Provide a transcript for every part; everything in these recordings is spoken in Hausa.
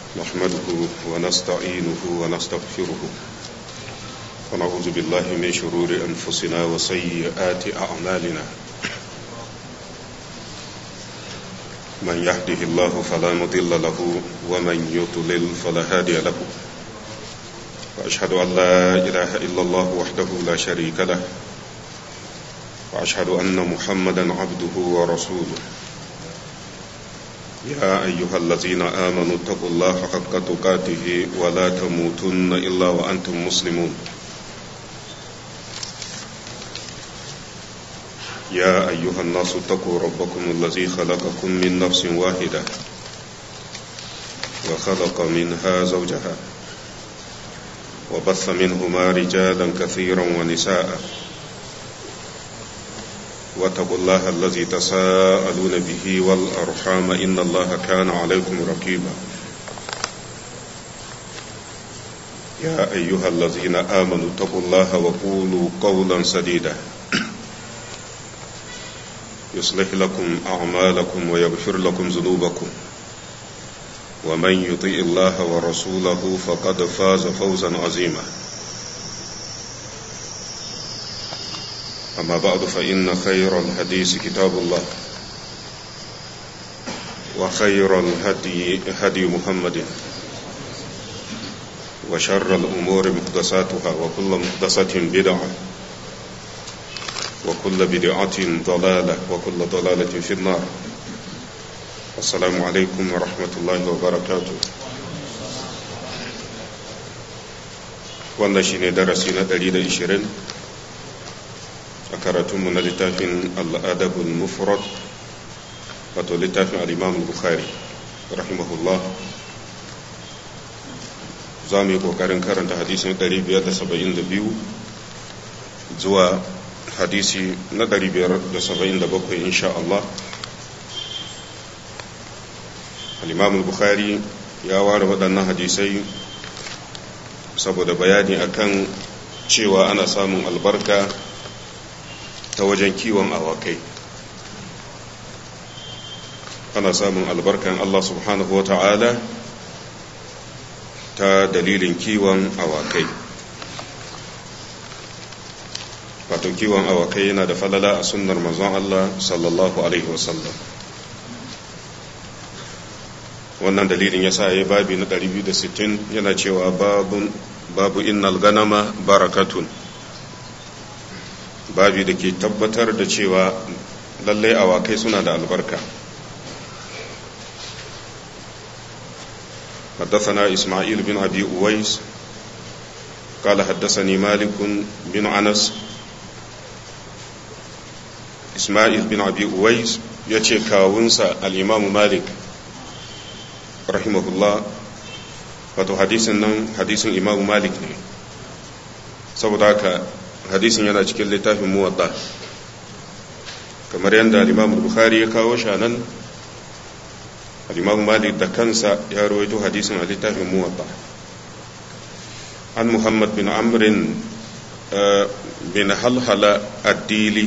نحمده ونستعينه ونستغفره ونعوذ بالله من شرور أنفسنا وسيئات أعمالنا من يهده الله فلا مضل له ومن يضلل فلا هادي له وأشهد أن لا إله إلا الله وحده لا شريك له وأشهد أن محمدا عبده ورسوله يا أيها الذين آمنوا اتقوا الله حق تقاته ولا تموتن إلا وأنتم مسلمون يا أيها الناس اتقوا ربكم الذي خلقكم من نفس واحدة وخلق منها زوجها وبث منهما رجالا كثيرا ونساء واتقوا الله الذي تساءلون به والأرحام إن الله كان عليكم رقيبا يا أيها الذين آمنوا اتقوا الله وقولوا قولا سديدا يصلح لكم أعمالكم ويغفر لكم ذنوبكم ومن يطيء الله ورسوله فقد فاز فوزا عظيما أما بعد فإن خير الحديث كتاب الله وخير الهدي هدي محمد وشر الأمور محدثاتها وكل محدثة بدعة وكل بدعة ضلالة وكل ضلالة في النار السلام عليكم ورحمة الله وبركاته wannan shine darasi na 120 a karatunmu na littafin al'adabul mufrad wato littafin al'imam bukhari rahimahullah za mu yi ƙoƙarin karanta hadisin 572 zuwa hadisi na 577 insha Allah al'imam bukhari ya ware waɗannan hadisai saboda bayani akan cewa ana samun albarka ta wajen kiwon awakai ana samun albarkan Allah subhanahu wa ta'ala ta dalilin kiwon awakai wato kiwon awakai yana da falala a sunnar manzon Allah sallallahu alaihi wasallam wannan dalilin ya sa ya babi na 260 yana cewa babu innal ganama barakatun babi da ke tabbatar da cewa lallai awakai suna da albarka حدثنا إسماعيل بن أبي أويس قال حدثني مالك بن أنس إسماعيل بن أبي أويس يتي كاونسا الإمام مالك رحمه الله wato hadisin nan hadisin imamu malik ne saboda haka hadisin yana cikin littafin muwadda kamar yadda al-imam bukhari ya kawo shi nan al-imam malik da kansa ya rawaito hadisin a littafin muwadda an muhammad bin amrin bin halhala addili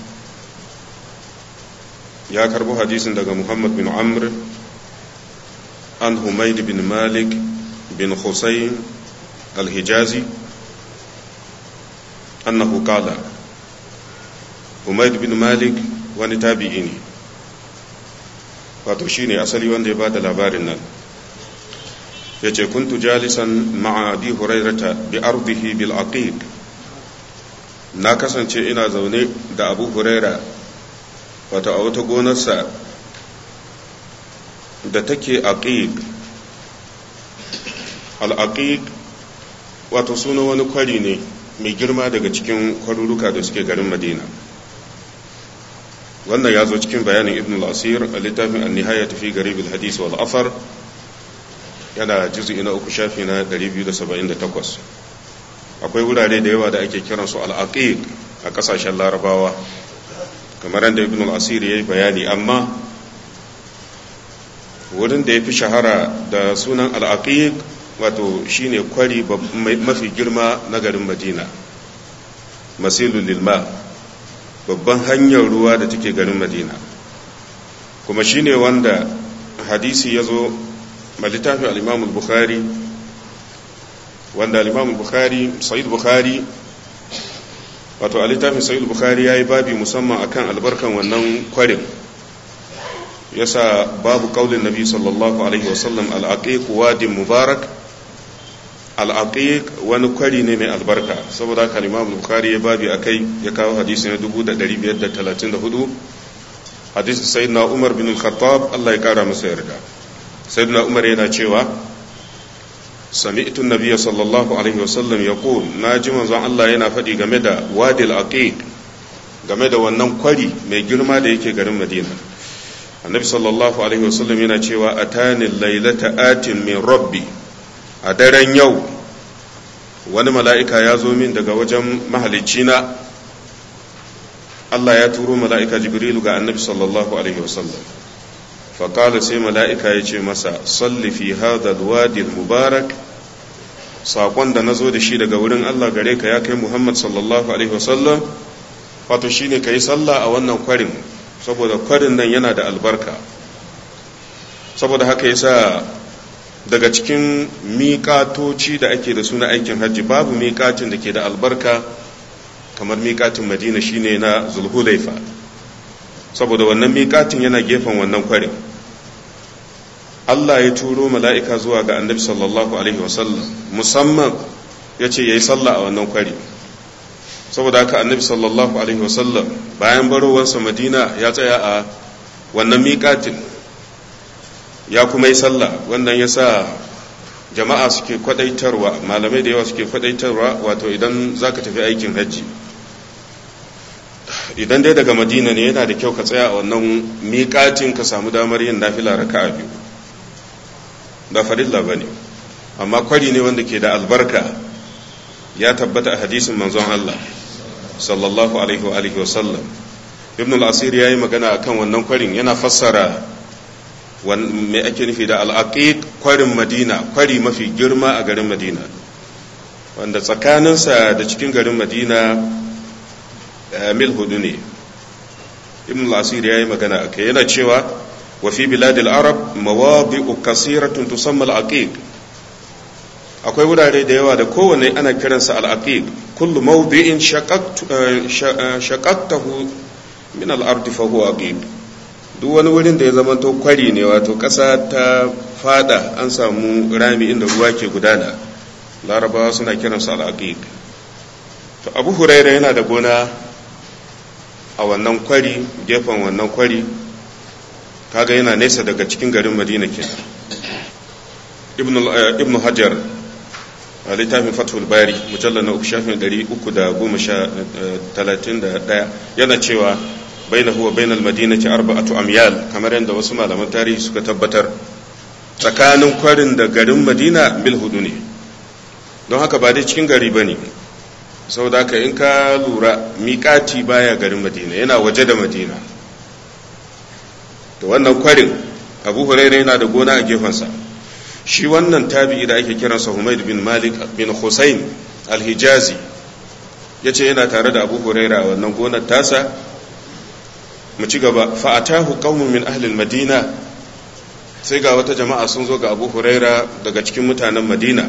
ya karbo hadisin daga muhammad bin amr an humaid bin malik bin husayn al-hijazi أنه قال Umayd bin Malik wani tabi'i ne wato shine asali wanda ya bada labarin nan yace kuntu jalisan ma'a abi hurairata bi ardihi bil aqiq na kasance ina zaune da abu huraira wato a wata gonarsa da take aqiq al aqiq wato suna wani kwari ne mai girma daga cikin kwaruruka da suke garin madina wannan ya zo cikin bayanin ibn al-asir a littafin an-nihaya tafi garib al-hadis wal afar yana juz'i na uku shafi na 278 akwai wurare da yawa da ake kiran su al-aqiq a kasashen larabawa kamar yadda ibn al-asir yayi bayani amma wurin da ya fi shahara da sunan al-aqiq wato shine kwari mafi girma na garin madina masilul lilma babban hanyar ruwa da take garin madina kuma shine wanda hadisi ya zo littafin al-imam al-bukhari wanda al-imam al-bukhari sahih bukhari wato a littafin sahih bukhari yayi babi musamman akan albarkan wannan kwarin yasa babu kaulin nabi sallallahu alaihi wasallam al-aqiq wadin mubarak al-aqiq wani kwari ne mai albarka saboda haka al-imam al-bukhari ya babi akai ya kawo hadisi na 1534 hadisi sayyidina umar bin al-khattab Allah ya kara masa yarda sayyidina umar yana cewa sami'tu an-nabiy sallallahu alaihi wasallam yaqul naji manzon Allah yana faɗi game da wadil aqiq game da wannan kwari mai girma da yake garin Madina annabi sallallahu alaihi wasallam yana cewa atani laylata atin min rabbi a daren yau wani mala'ika ya zo min daga wajen mahalicina Allah ya turo mala'ika jibrilu ga annabi sallallahu alaihi wasallam faƙala sai mala'ika ya ce masa salli fi hadha alwadi mubarak saƙon da na zo da shi daga wurin Allah gare ka ya kai Muhammad sallallahu alaihi wasallam wato shine ka yi sallah a wannan kwarin saboda kwarin nan yana da albarka saboda haka yasa daga cikin miƙatoci da ake da suna aikin hajji babu miƙatin da ke da albarka kamar miƙatin madina shine na zulhulaifa saboda wannan miƙatin yana gefen wannan kwarin Allah ya turo mala'ika zuwa ga annabi sallallahu alaihi wasallam musamman ya ce ya yi sallah a wannan kwari saboda haka annabi sallallahu alaihi wasallam bayan barowarsa madina ya tsaya a wannan miƙatin ya kuma yi sallah wannan ya sa jama'a suke kwadaitarwa malamai da yawa suke kwadaitarwa wato idan za ka tafi aikin hajji idan dai daga madina ne yana da kyau ka tsaya a wannan miƙatin ka samu damar yin nafila raka'a biyu ba farilla ba ne amma kwari ne wanda ke da albarka ya tabbata a hadisin manzon Allah sallallahu alaihi wa alihi wa sallam ibn al-asir yayi magana akan wannan kwarin yana fassara me ake nufi da al-aqiq kwarin madina kwari mafi girma a garin madina wanda tsakaninsa da cikin garin madina mil hudu ne ibn al-asir yayi magana akai yana cewa wa fi bilad al-arab mawadi'u kasiratun tusamma al-aqiq akwai wurare da yawa da kowane ana kiransa al-aqiq kullu mawdi'in shaqaqtahu min al-ardi fa huwa aqiq duk wani wurin da ya zama to kwari ne wato ƙasa ta fada an samu rami inda ruwa ke gudana larabawa suna kiransa al-aqiq to abu huraira yana da gona a wannan kwari gefen wannan kwari kaga yana nesa daga cikin garin madina ke ibn hajar a littafin fathul bari mujallar na uku shafin ɗari uku da goma sha talatin da ɗaya yana cewa bai na huwa bainal madina ce arba'atu amyal kamar yadda wasu malaman tarihi suka tabbatar tsakanin kwarin da garin madina mil hudu ne don haka ba dai cikin gari ba ne saboda haka in ka lura miƙati baya garin madina yana waje da madina da wannan kwarin abu huraira yana da gona a gefensa shi wannan tabi'i da ake kiransa humaid bin malik bin hussein alhijazi ya ce yana tare da abu huraira a wannan gonar tasa mu ci gaba fa'atahu qaumun min ahlil madina sai ga wata jama'a sun zo ga abu huraira daga cikin mutanen madina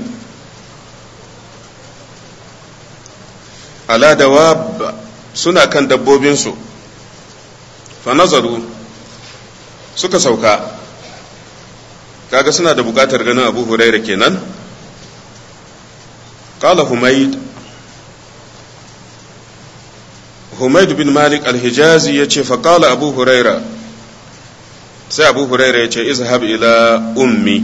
ala dawab suna kan dabbobinsu fa nazaru suka sauka kaga suna da bukatar ganin abu huraira kenan qala humayd humayd bin malik al-hijazi yace fa qala abu huraira sai abu huraira yace izhab ila ummi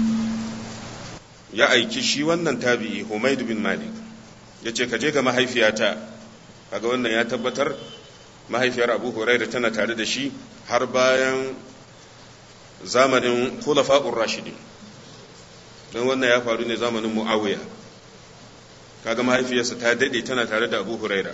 ya aiki shi wannan tabi'i humayd bin malik yace ka je ga mahaifiyata kaga wannan ya tabbatar mahaifiyar abu huraira tana tare da shi har bayan zamanin khulafa'ur rashidin don wannan ya faru ne zamanin muawiya kaga mahaifiyarsa ta dade tana tare da abu huraira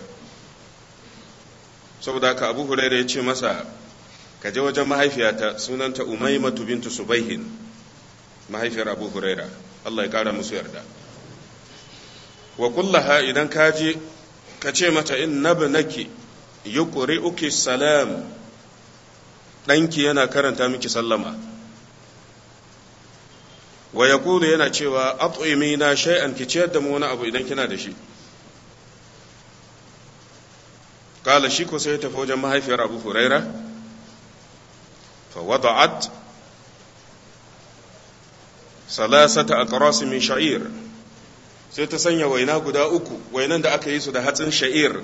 saboda haka abu huraira ya ce masa ka je wajen mahaifiyata sunanta umaymatu bintu subaihin mahaifiyar abu huraira Allah ya kara musu yarda wa kullaha idan ka je ka ce mata in nabnaki yuqri'uki salam ɗanki yana karanta miki sallama wa ya yana cewa at'imi na shay'an ki ciyar da mu wani abu idan kina da shi kala shi ko sai ya tafi wajen mahaifiyar abu huraira fa wada'at salasata aqras min sha'ir sai ta sanya waina guda uku wainan da aka yi su da hatsin sha'ir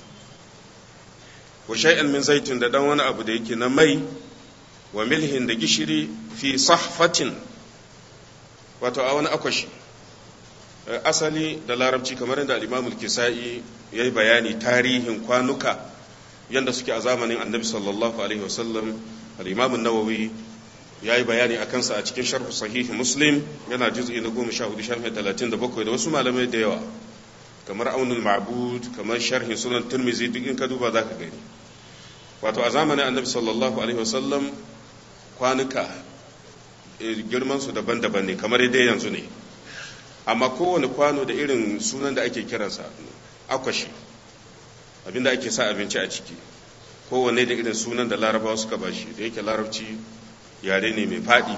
wa shay'an min zaitun da dan wani abu da yake na mai wa milhin da gishiri fi sahfatin wato a wani akwashi asali da larabci kamar yadda al-imamul kisa'i ya yi bayani tarihin kwanuka yadda suke a zamanin annabi sallallahu alaihi wasallam al-imamun nawawi ya yi bayani a kansa a cikin sharhu sahihi muslim yana juz'i na goma sha hudu sharhi talatin da bakwai da wasu malamai da yawa kamar aunul ma'bud kamar sharhin sunan turmizi duk in ka duba za ka gani wato a zamanin annabi sallallahu alaihi wasallam kwanuka girman su daban-daban ne kamar dai yanzu ne amma kowane kwano da irin sunan da ake kiransa akwashi abinda ake sa abinci a ciki kowane da irin sunan da larabawa suka bashi da yake larabci yare ne mai faɗi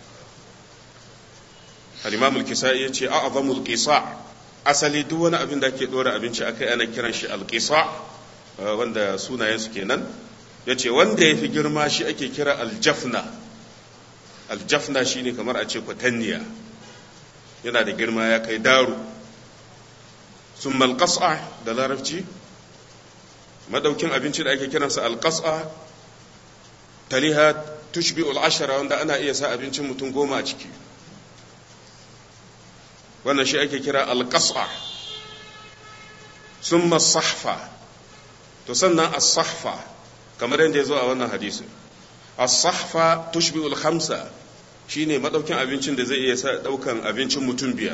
al-imamul kisa'i yace a'zamul qisa asali duk wani abin da ake dora abinci akai ana kiran shi al-qisa wanda sunayen su kenan yace wanda yafi girma shi ake kira al-jafna al-jafna shine kamar a ce kwatanniya yana da girma ya kai daru summa al-qas'a da larabci madaukin abinci da ake kiransa al-qas'a taliha tushbi al-ashara wanda ana iya sa abincin mutum goma a ciki wannan shi ake kira alƙasa sun sahfa to sannan as-sahfa kamar yadda ya zo a wannan hadisi as-sahfa tushbi al-khamsa shine madaukin abincin da zai iya sa daukan abincin mutum biyar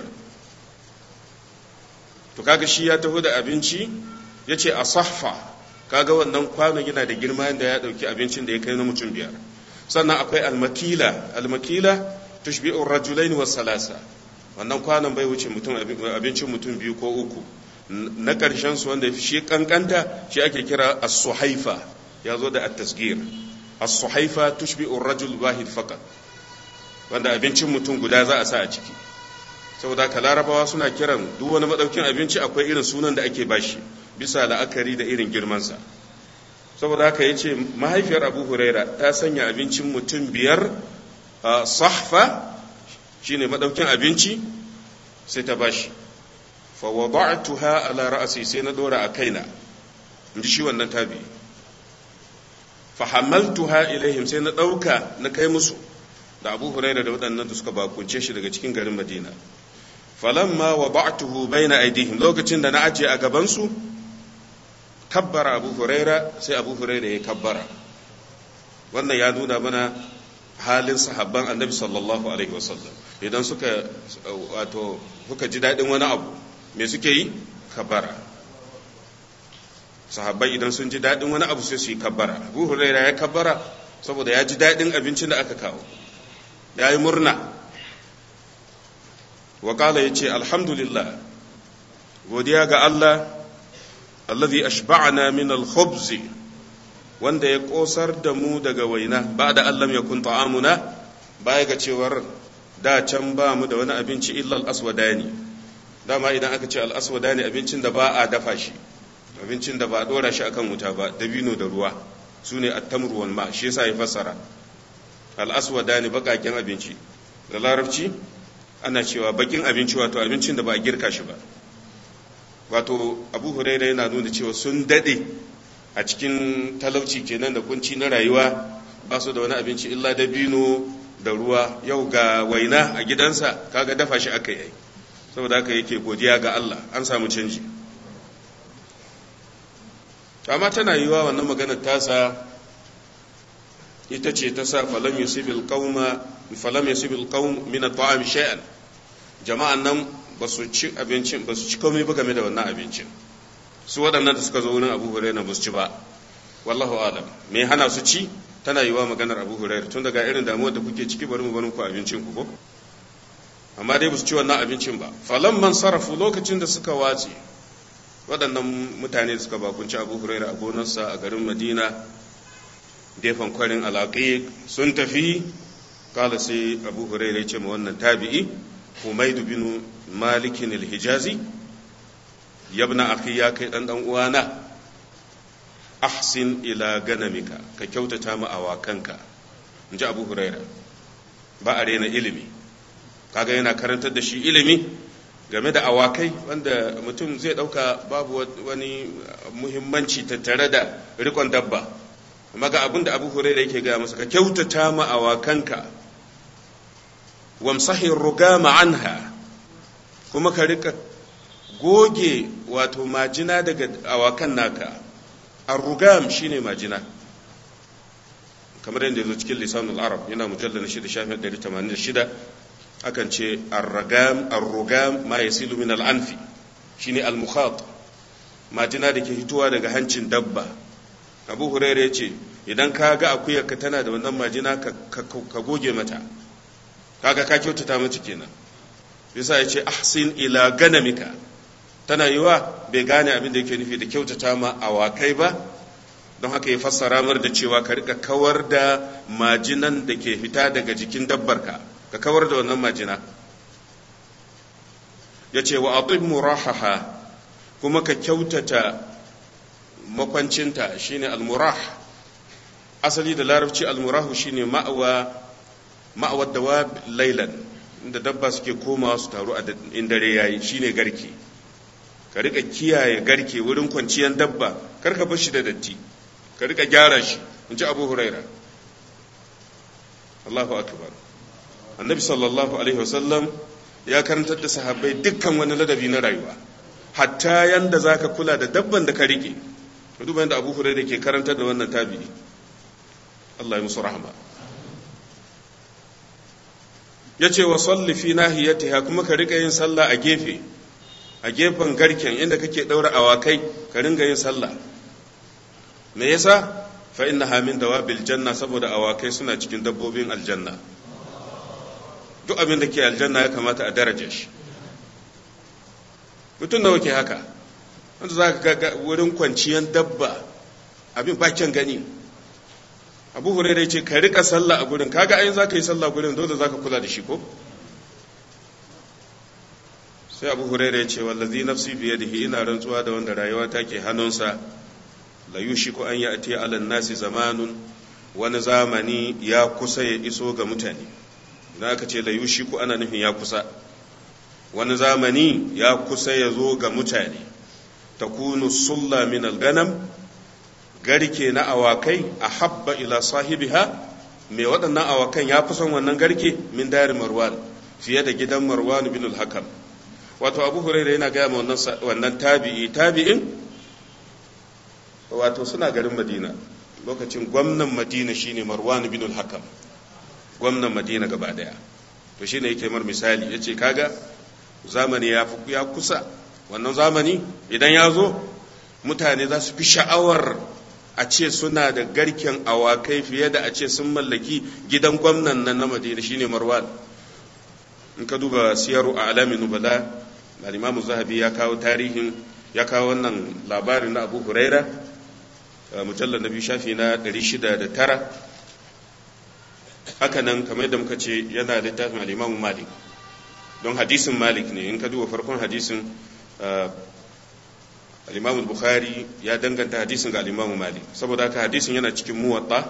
to kaga shi ya taho da abinci yace as-sahfa kaga wannan kwano yana da girma yadda ya dauki abincin da ya kai na mutum biyar sannan akwai al-makila al-makila tushbi'u ar-rajulain was-salasa wannan kwanon bai wuce mutum abincin mutum biyu ko uku na ƙarshen su wanda shi kankanta shi ake kira as-suhaifa ya zo da at-tasgir as-suhaifa tushbi'u ar-rajul wahid faqat wanda abincin mutum guda za a sa a ciki saboda ka larabawa suna kiran duk wani madaukin abinci akwai irin sunan da ake bashi bisa la'akari da irin girmansa saboda haka yace mahaifiyar abu huraira ta sanya abincin mutum biyar sahfa shine madaukin abinci sai ta bashi fa wada'tuha ala ra'si sai na dora a kaina inji shi wannan tabi fa hamaltuha ilaihim sai na dauka na kai musu da Abu Huraira da waɗannan da suka bakunce shi daga cikin garin Madina falamma wada'tuhu baina aydihim lokacin da na aje a gaban su kabbara Abu Huraira sai Abu Huraira ya kabbara wannan ya nuna mana halin sahabban annabi sallallahu alaihi wasallam idan suka wato suka ji daɗin wani abu me suke yi kabbara sahabbai idan sun ji daɗin wani abu sai su yi kabbara abu huraira ya kabbara saboda ya ji daɗin abincin da aka kawo ya yi murna wakala ya ce alhamdulillah godiya ga allah allazi ashba'ana min al-khubzi wanda ya kosar da mu daga waina ba da Allah ya kun ta'amuna baya ga cewar da can ba mu da wani abinci illa al-aswadani dama idan aka ce al-aswadani abincin da ba a dafa shi abincin da ba a dora shi akan wuta ba dabino da ruwa su ne at-tamru wal ma shi yasa ya fassara al-aswadani bakakin abinci da larabci ana cewa bakin abinci wato abincin da ba a girka shi ba wato abu huraira yana nuna cewa sun dade a cikin talauci kenan da kunci na rayuwa ba su da wani abinci illa dabino da ruwa yau ga waina a gidansa kaga dafa shi aka yi saboda haka yake godiya ga Allah an samu canji amma tana yiwa wannan maganar tasa ita ce ta sa falam yusibil qauma falam yusibil qaum min at-ta'am shay'an jama'an nan ba su ci abincin ba su ci komai ba game da wannan abincin su waɗannan da suka zo wurin abu huraira ba su ci ba wallahu alam me hana su ci tana yiwa maganar abu huraira tun daga irin damuwar da kuke ciki bari mu barin ku abincin ku ko amma dai ba su ci wannan abincin ba falan man sarrafu lokacin da suka watse waɗannan mutane da suka bakunci abu huraira a gonarsa a garin madina gefen kwarin alaƙi sun tafi kala sai abu huraira ya ce ma wannan tabi'i humaidu bin malikin al-hijazi yabna akhi ya kai dan dan uwana ahsin ila ganamika ka kyautata ma awakanka in ji abu huraira ba a rena ilimi kaga yana karantar da shi ilimi game da awakai wanda mutum zai dauka babu wani muhimmanci tattare da rikon dabba amma ga abin da abu huraira yake gaya masa ka kyautata ma awakanka wamsahin rugama anha kuma ka rika goge wato majina daga awakan naka arrugam shine majina kamar yadda ya zo cikin lisanul arab yana mujallar na shida shafin 186 akan ce arragam arrugam ma yasilu min al'anfi shine al-mukhat majina da ke hitowa daga hancin dabba abu huraira ya ce idan ka ga akuyarka tana da wannan majina ka goge mata kaga ka kyautata mata kenan yasa ya ce ahsin ila ganamika tana yiwa bai gane abin da yake nufi da kyautata ma awakai ba don haka ya fassara mar da cewa ka rika kawar da majinan da ke fita daga jikin dabbarka ka kawar da wannan majina ya ce wa atib murahaha kuma ka kyautata makwancinta shine almurah asali da larabci almurahu shine ma'awa ma'awar dawab lailan inda dabba suke komawa su taru a in dare yayi shine garke ka rika kiyaye garke wurin kwanciyar dabba kar ka bar shi da datti ka rika gyara shi in ji abu huraira Allahu akbar annabi sallallahu alaihi wasallam ya karantar da sahabbai dukkan wani ladabi na rayuwa hatta yanda zaka kula da dabban da ka rike duba yanda abu huraira ke karantar da wannan tabi'i Allah ya musu rahama ya ce wa salli fi nahiyatiha kuma ka rika yin sallah a gefe a gefen garken inda kake daura awakai ka ringa yin sallah me yasa fa innaha min dawabil janna saboda awakai suna cikin dabbobin aljanna duk abin da ke aljanna ya kamata a daraja shi mutum nawa ke haka wanda za ka ga wurin kwanciyar dabba abin bakin gani abu huraira ce ka rika sallah a gurin kaga ayin zaka yi sallah gurin dole zaka kula da shi ko sai abu huraira ya ce wallazi nafsi bi yadihi ina rantsuwa da wanda rayuwa take hannunsa la yushiku an ya'ti ala nasi zamanun wani zamani ya kusa ya iso ga mutane idan aka ce la yushiku ana nufin ya kusa wani zamani ya kusa ya zo ga mutane takunu sulla min al-ganam garke na awakai a habba ila sahibiha mai waɗannan awakan ya fi son wannan garke min dari marwan fiye da gidan marwan bin al-hakam wato abu huraira yana gaya ma wannan tabi'i tabi'in wato suna garin madina lokacin gwamnan madina shine marwan bin al-hakam gwamnan madina gaba daya to shine yake mar misali yace kaga zamani ya ya kusa wannan zamani idan ya zo mutane za su fi sha'awar a ce suna da garken awakai fiye da a ce sun mallaki gidan gwamnan nan na madina shine marwan in ka duba siyaru a alamin nubala al-imamu zahabi ya kawo tarihin ya kawo wannan labarin na abu huraira mujallar na biyu shafi na 609 haka nan kamar yadda muka ce yana littafin al-imamu malik don hadisin malik ne in ka duba farkon hadisin al-imam bukhari ya danganta hadisin ga al-imam malik saboda haka hadisin yana cikin muwatta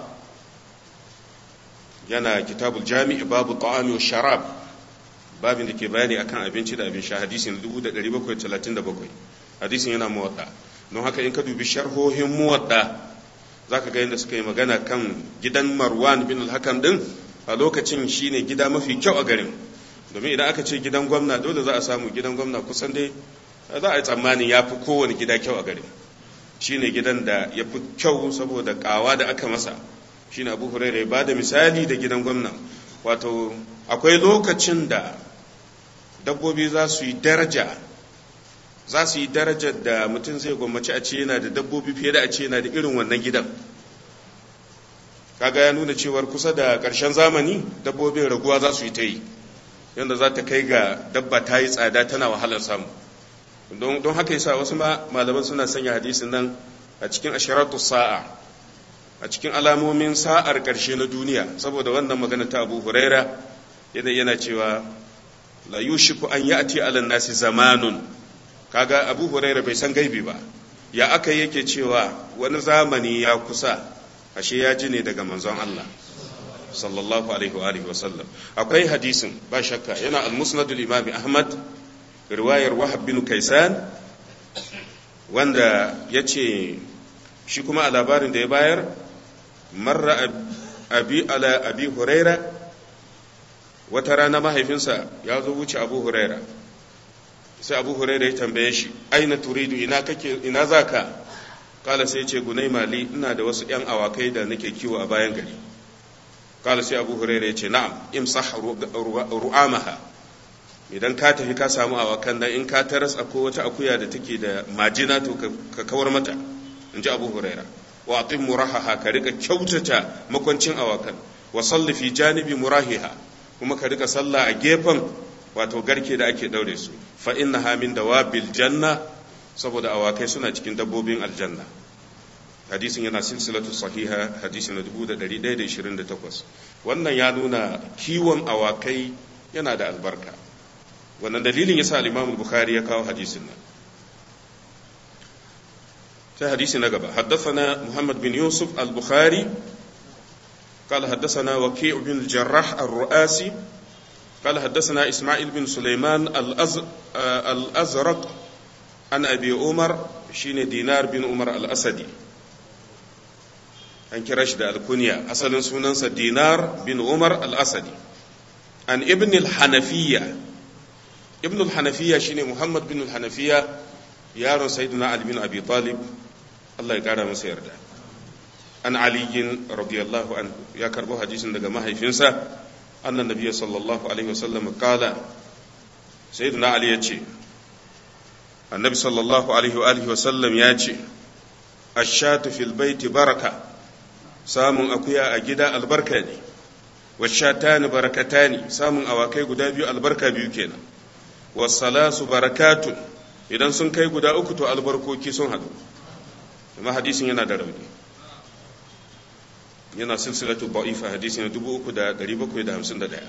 yana kitabul jami' babu ta'ami wa sharab babin da ke bayani akan abinci da abin sha hadisin 1737 hadisin yana muwatta don haka in ka dubi sharhohin muwatta zaka ga yadda suka yi magana kan gidan marwan bin al-hakam din a lokacin shine gida mafi kyau a garin domin idan aka ce gidan gwamna dole za a samu gidan gwamna kusan dai za a yi tsammanin ya fi kowane gida kyau a garin shi ne gidan da ya fi kyau saboda kawa da aka masa shi ne abu hurairu ya ba da misali da gidan gwamna wato akwai lokacin da dabbobi za su yi daraja za su yi darajar da mutum zai gwammaci a ce yana da dabbobi fiye da a ce yana da irin wannan gidan kaga ya nuna cewar kusa da ƙarshen zamani dabbobin raguwa za su yi ta yi yadda za ta kai ga dabba ta yi tsada tana wahalar samu don haka yasa wasu malaman suna sanya hadisin nan a cikin ashiratu sa'a a cikin alamomin sa'ar ƙarshe na duniya saboda wannan magana ta abu huraira yana yana cewa la yushiku an ya'ti ala nasi zamanun kaga abu huraira bai san gaibi ba ya aka yake cewa wani zamani ya kusa ashe ya ji ne daga manzon Allah sallallahu alaihi wa alihi wasallam akwai hadisin ba shakka yana al-musnad al-imam ahmad riwayar wahab bin kaisan wanda yace shi kuma a labarin da ya bayar marra abi ala abi huraira wata rana mahaifinsa ya zo wuce abu huraira sai abu huraira ya tambaye shi aina turidu ina kake ina zaka kala sai ce gunai mali ina da wasu yan awakai da nake kiwo a bayan gari kala sai abu huraira ya ce na'am imsah ru'amaha idan ka tafi ka samu awakan nan in ka taras akwai wata akuya da take da majina to ka kawar mata in ji abu huraira wa atim murahaha ka rika kyautata makwancin awakan wa salli fi janibi murahiha kuma ka rika sallah a gefen wato garke da ake daure su fa innaha min dawabil janna saboda awakai suna cikin dabbobin aljanna hadisin yana silsilatu sahiha hadisi na 1128 wannan ya nuna kiwon awakai yana da albarka wannan dalilin yasa al-Imam Bukhari ya kawo hadisin nan sai hadisi na gaba haddathana Muhammad bin Yusuf al-Bukhari قال حدثنا وكيع بن الجراح الرؤاسي قال حدثنا إسماعيل بن سليمان الأز... الأزرق عن أبي عمر شين دينار بن عمر الأسدي an kira shi da alkunya asalin sunansa dinar bin umar al-asadi an ibn al-hanafiya ibn al-hanafiya shine muhammad bin al-hanafiya yaron sayyidina ali bin abi talib Allah ya kara masa yarda an aliyin radiyallahu anhu ya karbo hadisin daga mahaifinsa annan nabiyyi sallallahu alaihi wasallam kala sayyidina ali ya ce annabi sallallahu alaihi wa alihi wasallam ya ce ashatu fil baiti baraka samun akuya a gida albarka ne washatani barakatani samun awakai guda biyu albarka biyu kenan wasalasu barakatun idan sun kai guda uku to albarkoki sun hadu amma hadisin yana da rauni yana silsilatu ba'ifa hadisi na 3751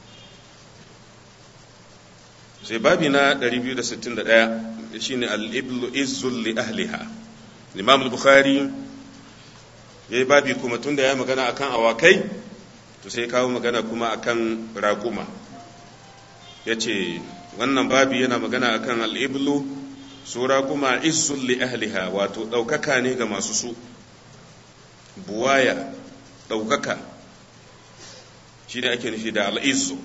sai babi na 261 shine al-iblu izzul li ahliha imam al-bukhari yayi babi kuma tunda ya magana akan awakai to sai kawo magana kuma akan raguma yace wannan babi yana magana akan al-iblu su raguma izzul li ahliha wato daukaka ne ga masu su buwaya ɗaukaka shi ne ake nufi da al'izu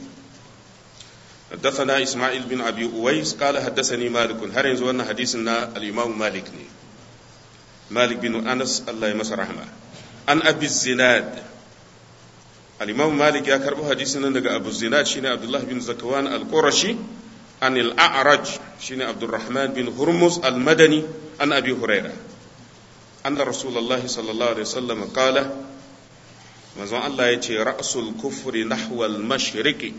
حدثنا إسماعيل بن أبي أويس قال حدثني مالك هل ينزل أن حديثنا الإمام مالك ني. مالك بن أنس الله يمس رحمه عن أبي الزناد الإمام مالك يا كربو حديثنا لقى أبو الزناد شيني عبد الله بن زكوان القرشي عن الأعرج شيني عبد الرحمن بن هرمز المدني عن أبي هريرة أن رسول الله صلى الله عليه وسلم قال manzon Allah ya ce ra'sul kufri nahwal mashriqi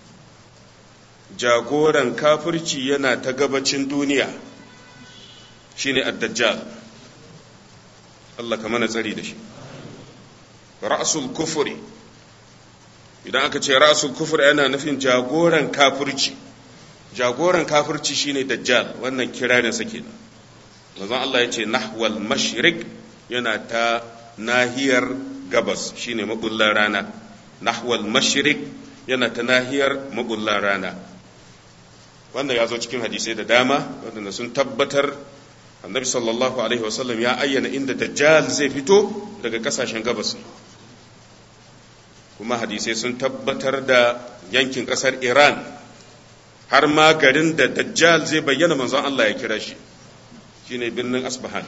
jagoran kafirci yana ta gabacin duniya shine ad-dajjal Allah ka mana tsari da shi ra'sul kufri idan aka ce ra'sul kufri yana nufin jagoran kafirci jagoran kafirci shine dajjal wannan kirarin sa kenan manzon Allah ya ce nahwal mashriq yana ta nahiyar gabas shine mabullan rana nahwal mashriq yana ta nahiyar mabullan rana wanda ya zo cikin hadisai da dama wanda sun tabbatar annabi sallallahu alaihi wasallam ya ayyana inda dajjal zai fito daga kasashen gabas kuma hadisai sun tabbatar da yankin kasar iran har ma garin da dajjal zai bayyana manzon Allah ya kira shi shine birnin asbahan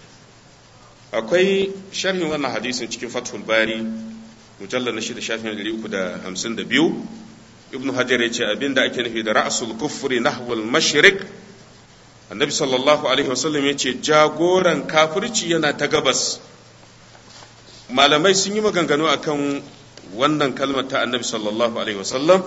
akwai sharhin wannan hadisin cikin fathul bari mujallar na shida shafin ɗari uku da hamsin da biyu ibnu hajar ya ce abinda ake nufi da ra'asul kufri nahwal mashriq annabi sallallahu alaihi wasallam ya ce jagoran kafirci yana ta gabas malamai sun yi maganganu akan wannan kalmar ta annabi sallallahu alaihi wasallam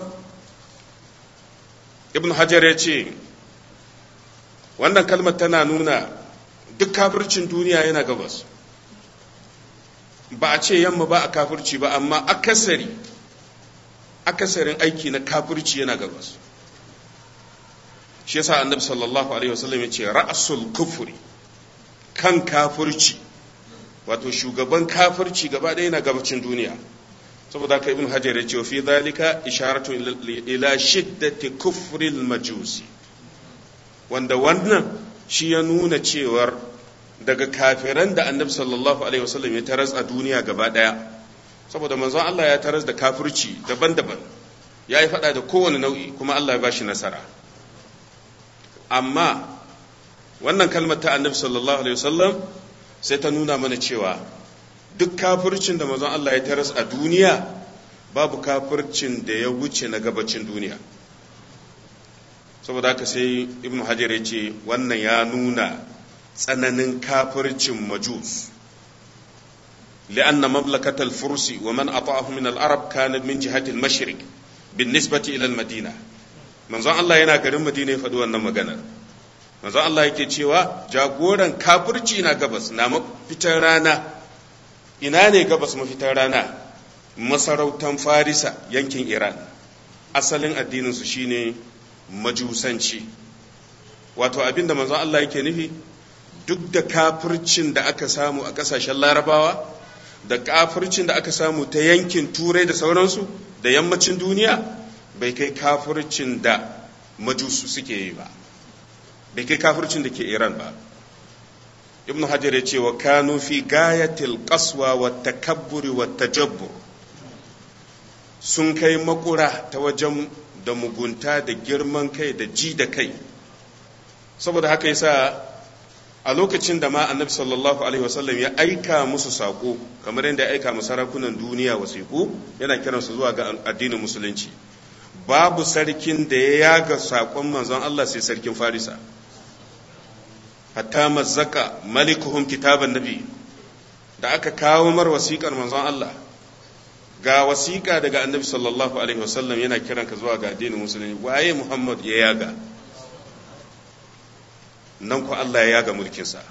ibnu hajar ya ce wannan kalmar tana nuna duk kafircin duniya yana gabas ba a ce yamma ba a kafirci ba amma akasari akasarin aiki na kafirci yana gabas shi yasa annabi sallallahu alaihi wasallam ya ce ra'sul kufri kan kafirci wato shugaban kafirci gaba ɗaya yana gabacin duniya saboda haka ibn hajar ya ce fi zalika isharatu ila shiddati kufril majusi wanda wannan shi ya nuna cewar daga kafiran da annabi sallallahu alaihi wasallam ya taras a duniya gaba ɗaya saboda manzon Allah ya taras da kafirci daban-daban ya yi faɗa da kowane nau'i kuma Allah ya ba shi nasara amma wannan kalmar ta annabi sallallahu alaihi wasallam sai ta nuna mana cewa duk kafircin da mazan Allah ya taras a duniya babu kafircin da ya wuce na gabacin duniya saboda haka sai ibn hajar ya ce wannan ya nuna tsananin kafircin majus لأن مملكة الفرس ومن أطاعه من العرب كانت من جهة المشرق بالنسبة إلى المدينة manzon Allah yana garin Madina ya faɗi wannan maganar manzon Allah yake cewa jagoran kafirci na gabas na mafitar rana ina ne gabas mafitar rana masarautan Farisa yankin Iran asalin addinin su shine majusanci wato abinda manzon Allah yake nufi duk da kafircin da aka samu a ƙasashen larabawa da kafircin da aka samu ta yankin turai da sauransu da yammacin duniya bai kai kafircin da majusu suke yi ba bai kai kafircin da ke iran ba ibnu hajar ya ce wa kanu fi gayatil qaswa wa takabburi wa tajabbur sun kai makura ta wajen da mugunta da girman kai da ji da kai saboda haka yasa a lokacin da ma annabi sallallahu alaihi wasallam ya aika musu saƙo kamar yadda ya aika mu sarakunan duniya wasiƙu yana kiransu zuwa ga addinin musulunci babu sarkin da ya yaga saƙon manzon Allah sai sarkin Farisa hatta mazzaka malikuhum kitaban nabi da aka kawo mar wasiƙar manzon Allah ga wasiƙa daga annabi sallallahu alaihi wasallam yana kiranka zuwa ga addinin musulunci waye Muhammad ya yaga nan ku Allah ya yaga mulkinsa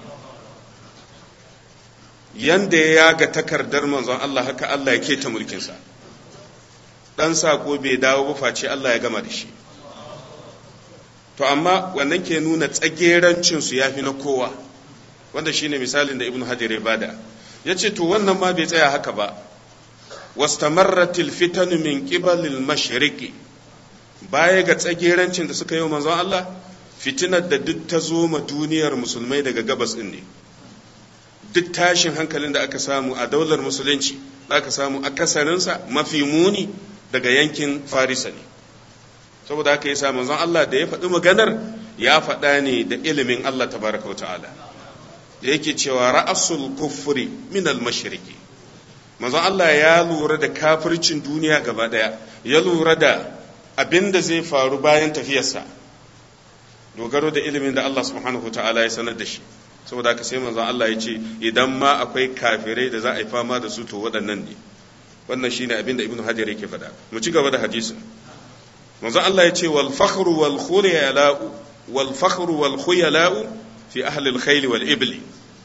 yanda ya yaga takardar manzon Allah haka Allah ya keta mulkinsa dan sako bai dawo ba face Allah ya gama da shi to amma wannan ke nuna tsagerancin su yafi na kowa wanda shine misalin da Ibn Hajar ya bada yace to wannan ma bai tsaya haka ba wastamarratil fitan min qibalil mashriqi baya ga tsagerancin da suka yi wa manzon Allah fitinar da duk ta zo ma duniyar musulmai daga gabas ɗin ne duk tashin hankalin da aka samu a daular musulunci da aka samu akasarinsa mafi muni daga yankin farisa ne saboda haka yasa manzon Allah da ya faɗi maganar ya faɗa ne da ilimin Allah tabaraka ta'ala da yake cewa ra'asul kufri min al mashriqi manzon Allah ya lura da kafircin duniya gaba daya ya lura da abin da zai faru bayan tafiyarsa dogaro da ilimin da Allah subhanahu ta'ala ya sanar da shi saboda haka sai manzon Allah ya ce idan ma akwai kafirai da za a yi fama da su to waɗannan ne wannan shine abin da ibnu hajar yake faɗa mu ci gaba da hadisin manzon Allah ya ce wal fakhru wal khuyala'u wal fakhru wal khuyala'u fi ahli al khayl wal ibli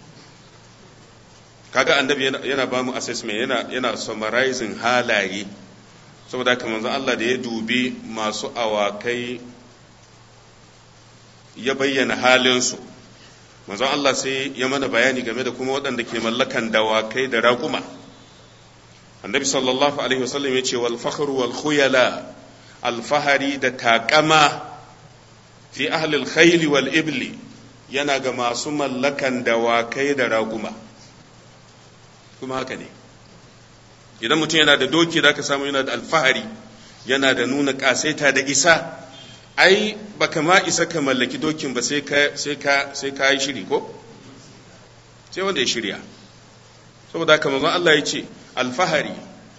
kaga annabi yana ba mu assessment yana yana summarizing halaye saboda haka manzon Allah da ya dubi masu awakai ya bayyana halinsu manzon Allah sai ya mana bayani game da kuma waɗanda ke mallakan dawakai da raƙuma annabi sallallahu alaihi wasallam ya ce wal fakhru wal khuyala alfahari da taƙama fi ahli al wal ibli yana ga masu mallakan dawakai da raƙuma kuma haka ne idan mutum yana da doki da ka samu yana da alfahari yana da nuna ƙasaita da isa ai baka ma isa ka mallaki dokin ba sai ka sai ka sai ka yi shiri ko sai wanda ya shirya saboda haka manzon Allah ya ce alfahari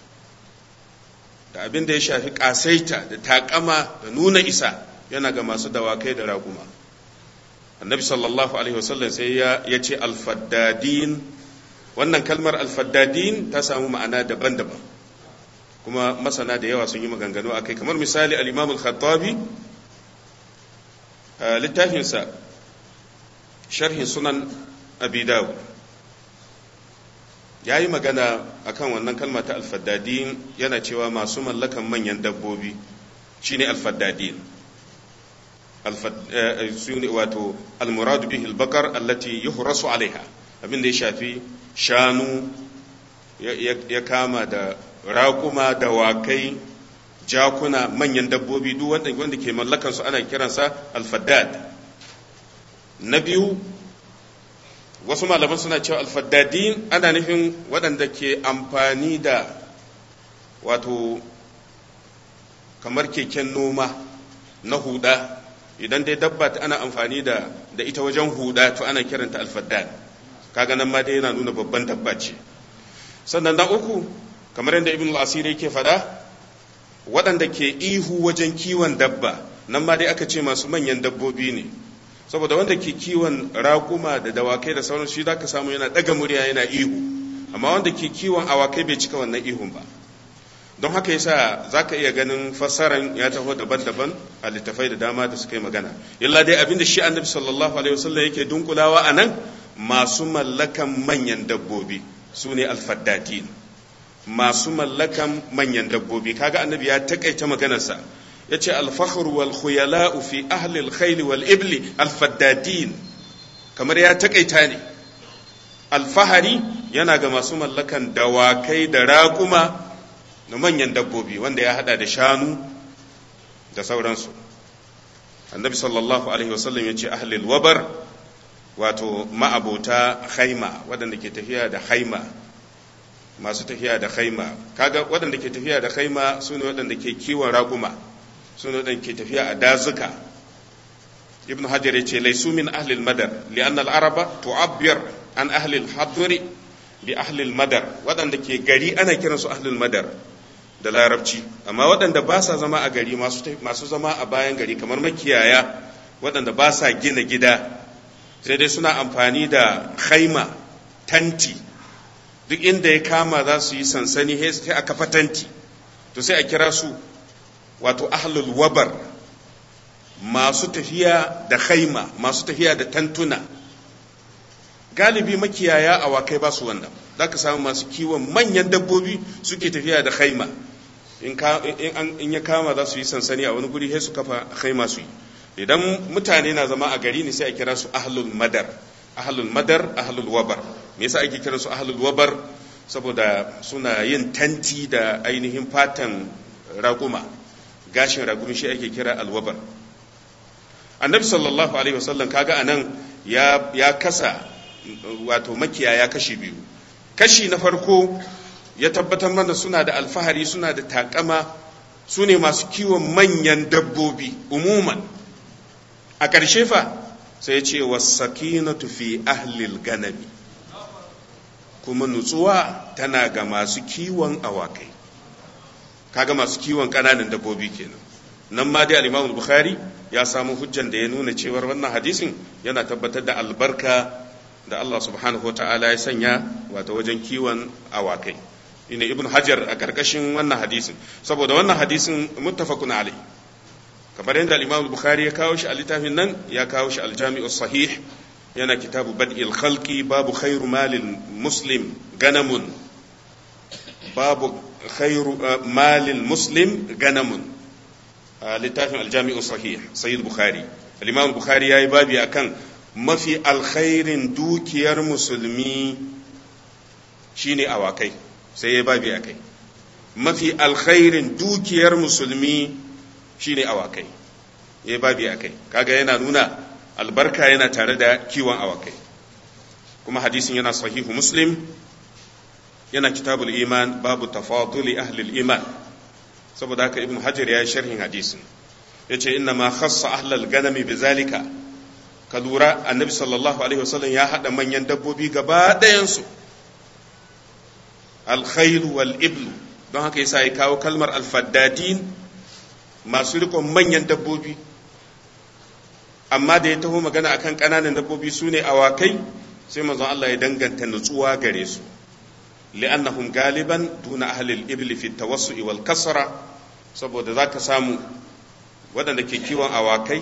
da abin da ya shafi kasaita da takama da nuna isa yana ga masu dawakai da raguma annabi sallallahu alaihi wasallam sai ya ya ce alfaddadin wannan kalmar alfaddadin ta samu ma'ana daban-daban kuma masana da yawa sun yi maganganu akai kamar misali al-imam al-khattabi littafinsa sharhin sunan abi dawud ya yi magana akan wannan kalma ta alfaddadin yana cewa masu mallakan manyan dabbobi shine alfaddadin wato almuradu bihi albakar allati yuhrasu alaiha abin da ya shafi shanu ya kama da raƙuma dawakai jakuna manyan dabbobi duk wanda wanda ke mallakan su ana kiransa alfaddad na biyu wasu malaman suna cewa alfaddadin ana nufin waɗanda ke amfani da wato kamar keken noma na huda idan dai dabba ana amfani da da ita wajen huda to ana kiranta alfaddad kaga nan ma dai yana nuna babban dabba ce sannan na uku kamar yadda ibn al-asiri yake faɗa waɗanda ke ihu wajen kiwon dabba nan ma dai aka ce masu manyan dabbobi ne saboda wanda ke kiwon raƙuma da dawakai da sauran shi zaka samu yana ɗaga murya yana ihu amma wanda ke kiwon awakai bai cika wannan ihun ba don haka yasa zaka iya ganin fassaran ya taho daban-daban a littafai da dama da suka yi magana illa dai abinda shi annabi sallallahu alaihi wasallam yake dunkulawa a nan masu mallakan manyan dabbobi su ne alfaddatin masu mallakan manyan dabbobi kaga annabi ya takaita maganarsa ya ce alfahar wal khuyala'u fi ahli alkhayl wal ibli alfaddadin kamar ya takaita ne alfahari yana ga masu mallakan dawakai da raƙuma na manyan dabbobi wanda ya hada da shanu da sauransu annabi sallallahu alaihi wasallam ya ce ahli alwabar wato ma'abota haima waɗanda ke tafiya da haima masu tafiya da haima kaga waɗanda ke tafiya da haima su ne waɗanda ke kiwon raguma su ne waɗanda ke tafiya a dazuka ibn hajar ya ce laisu min ahlil madar li'anna al-araba tu'abbir an ahlil hadri bi ahlil madar waɗanda ke gari ana kiransu ahlil madar da larabci amma waɗanda ba sa zama a gari masu zama a bayan gari kamar makiyaya waɗanda ba sa gina gida sai dai suna amfani da haima tanti duk inda ya kama za su yi sansani sai a kafa tanti to sai a kira su wato ahlul wabar masu tafiya da haima masu tafiya da tantuna galibi makiyaya awakai ba su wannan za ka samu masu kiwon manyan dabbobi suke tafiya da haima in ya kama za su yi sansani a wani guri sai su kafa haima su yi idan mutane na zama a gari ne sai a kira su ahlul madar ahlul madar ahlul wabar me yasa ake kira su ahlul wabar saboda suna yin tanti da ainihin fatan raguma gashin ragumi shi ake kira alwabar annabi sallallahu alaihi wasallam kaga anan ya ya kasa wato makiyaya kashi biyu kashi na farko ya tabbatar mana suna da alfahari suna da takama su ne masu kiwon manyan dabbobi umuman a ƙarshe fa sai ce wasakinatu fi ahlil ganami kuma nutsuwa tana ga masu kiwon awakai kaga masu kiwon ƙananan dabbobi kenan nan ma dai al-Imam Bukhari ya samu hujjan da ya nuna cewar wannan hadisin yana tabbatar da albarka da Allah subhanahu ta'ala ya sanya wato wajen kiwon awakai ina ibn hajar a ƙarƙashin wannan hadisin saboda wannan hadisin muttafaqun alai kamar yadda al-Imam Bukhari ya kawo shi a littafin nan ya kawo shi al-Jami'u sahih yana kitabu bad'il khalqi babu khairu malil muslim ganamun babu khairu malil muslim ganamun a littafin al-Jami'u sahih sayyid Bukhari al-Imam Bukhari yayi babi akan mafi alkhairin dukiyar musulmi shine awakai sai ya babi akai mafi alkhairin dukiyar musulmi shine awakai ya babi akai kaga yana nuna albarka yana tare da kiwon awakai kuma hadisin yana sahihu muslim yana kitabul iman babu tafaduli ahlil iman saboda haka ibn hajar ya yi sharhin hadisin ya ce inna ma khassa ahlal ganami bi zalika ka lura annabi sallallahu alaihi wasallam ya haɗa manyan dabbobi gaba ɗayansu alkhairu wal iblu don haka yasa ya kawo kalmar alfaddadin masu rikon manyan dabbobi amma da ya taho magana akan ƙananan dabbobi su ne awakai sai manzon Allah ya danganta nutsuwa gare su li'annahum galiban duna ahlil ibli fi tawassu'i wal kasra saboda zaka samu waɗanda ke kiwon awakai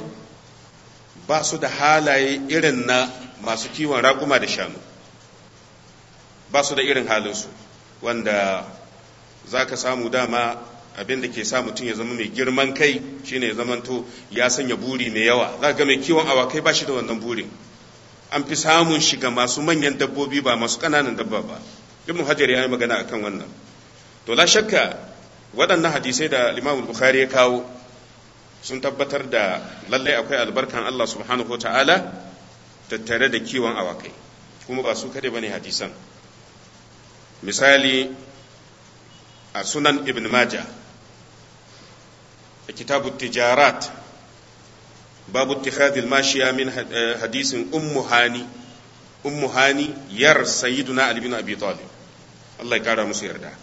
ba su da halaye irin na masu kiwon raƙuma da shanu ba su da irin halinsu wanda za ka samu dama abin da ke sa mutum ya zama mai girman kai shine ya zamanto ya sanya buri mai yawa za ga mai kiwon awakai ba shi da wannan burin an fi samun shi ga masu manyan dabbobi ba masu ƙananan dabba ba ibn hajar ya yi magana akan wannan to la shakka waɗannan hadisai da imam bukhari ya kawo sun tabbatar da lallai akwai albarkan Allah subhanahu ta'ala tattare da kiwon awakai kuma ba su kade bane hadisan misali a sunan ibn majah a kitabu tijarat babu ittikhadil mashiya min hadisin ummu hani ummu hani yar sayyiduna ali bin abi talib Allah ya kara musu yarda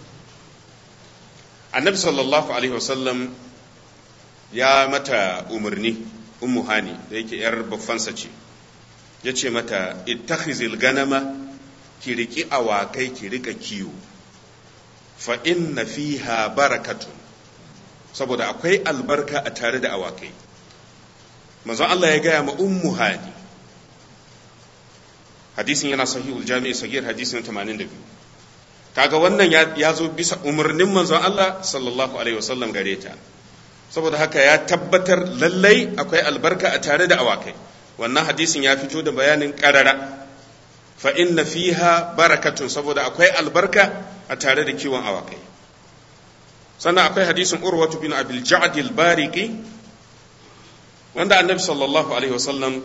annabi sallallahu alaihi wasallam ya mata umarni ummu hani da yake yar baffansa ce ya ce mata ittakhizil ganama ki riki awakai ki rika kiwo fa inna fiha barakatun saboda akwai albarka a tare da awakai manzon Allah ya gaya ma ummu hani hadisin yana sahihul jami'i sagir hadisin 82 kaga wannan ya zo bisa umarnin manzon Allah sallallahu alaihi wasallam gare ta saboda haka ya tabbatar lallai akwai albarka a tare da awakai wannan hadisin ya fito da bayanin karara fa inna fiha barakatun saboda akwai albarka a tare da kiwon awakai sannan akwai hadisin urwatu bin abil ja'd al-bariqi wanda annabi sallallahu alaihi wasallam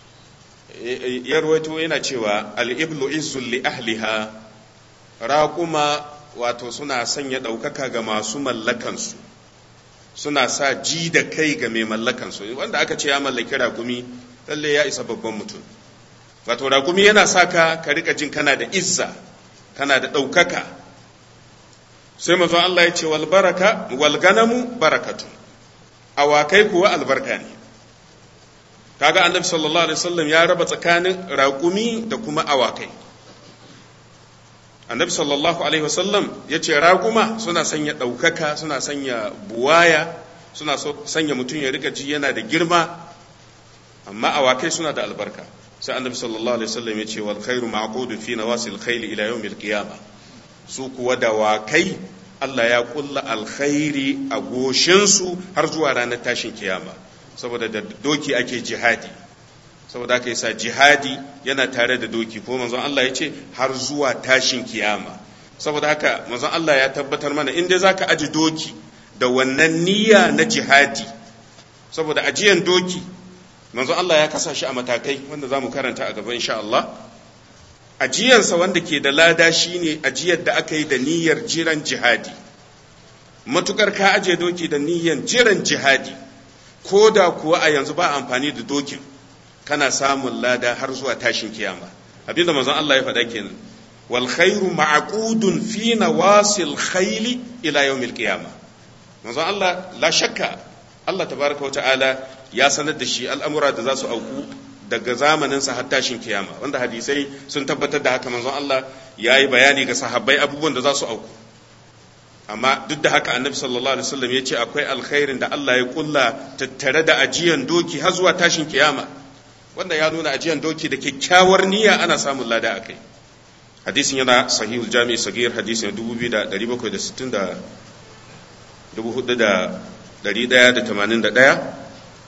ya rawaito yana cewa al-iblu izzul li ahliha raquma wato suna sanya ɗaukaka ga masu mallakansu suna sa ji da kai ga mai mallakansu wanda aka ce ya mallaki rakumi lalle ya isa babban mutum wato rakumi yana sa ka ka rika jin kana da izza kana da ɗaukaka sai mazan Allah ya ce wal baraka wal ganamu barakatun awakai kuwa albarka ne kaga annabi sallallahu alaihi wasallam ya raba tsakanin raƙumi da kuma awakai annabi sallallahu alaihi wasallam ya ce raguma suna sanya ɗaukaka suna sanya buwaya suna sanya mutum ya rika ji yana da girma amma awakai suna da albarka sai annabi sallallahu alaihi wasallam ya ce wal khairu ma'qudu fi nawasil khayl ila yawmil qiyama su kuwa da wakai Allah ya kulla alkhairi a goshinsu har zuwa ranar tashin kiyama saboda da doki ake jihadi saboda aka sa jihadi yana tare da doki ko manzon Allah ya ce har zuwa tashin kiyama saboda haka manzon Allah ya tabbatar mana in dai zaka aji doki da wannan niyya na jihadi saboda ajiyan doki manzon Allah ya kasa shi a matakai wanda zamu karanta a gaba insha Allah ajiyansa wanda ke da lada shine ajiyar da aka yi da niyyar jiran jihadi matukar ka aje doki da niyyar jiran jihadi ko da kuwa a yanzu ba amfani da dokin kana samun lada har zuwa tashin kiyama abinda manzon Allah ya faɗa kenan wal khairu ma'qudun fi nawasil khayli ila yawmil qiyama manzon Allah la shakka Allah tabaraka wa ta'ala ya sanar da shi al'amura da za su auku daga zamanin sa har tashin kiyama wanda hadisai sun tabbatar da haka manzon Allah ya yi bayani ga sahabbai abubuwan da za su auku amma duk da haka annabi sallallahu alaihi wasallam ya ce akwai alkhairin da Allah ya kulla tattare da ajiyan doki har zuwa tashin kiyama wanda ya nuna ajiyan doki da kyakkyawar niyya ana samun lada a kai hadisin yana sahihul jami'i sagir hadisin 2760 4181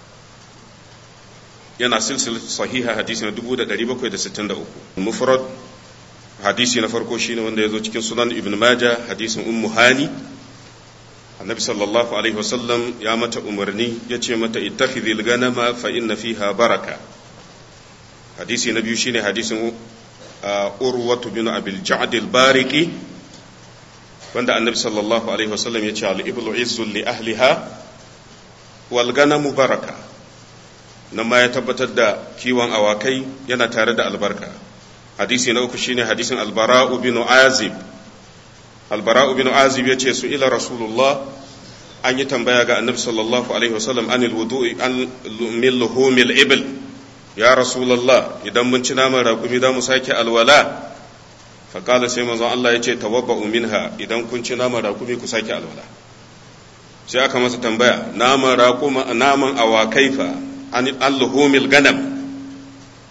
yana silsil sahiha hadisi na 1763 mufrad hadisi na farko shine wanda ya zo cikin sunan ibn majah hadisin ummu hani annabi sallallahu alaihi wasallam ya mata umarni ya ce mata ittakhidhil ganama fa inna fiha baraka hadisi na biyu shine hadisin urwatu bin abil ja'd al-bariqi wanda annabi sallallahu alaihi wasallam ya ce al-iblu izzul li ahliha wal ganamu baraka nan ma ya tabbatar da kiwon awakai yana tare da albarka hadisi na uku shine hadisin albara'u bin azib albara'u bin azib ya ce su ila rasulullah an yi tambaya ga annabi sallallahu alaihi wasallam anil wudu'i an min luhumil ibil ya rasulullah idan mun ci naman raƙumi za mu sake alwala faƙala sai manzon Allah ya ce tawabba'u minha idan kun ci naman raƙumi ku sake alwala sai aka masa tambaya naman raƙuma naman awakai fa an luhumil ganam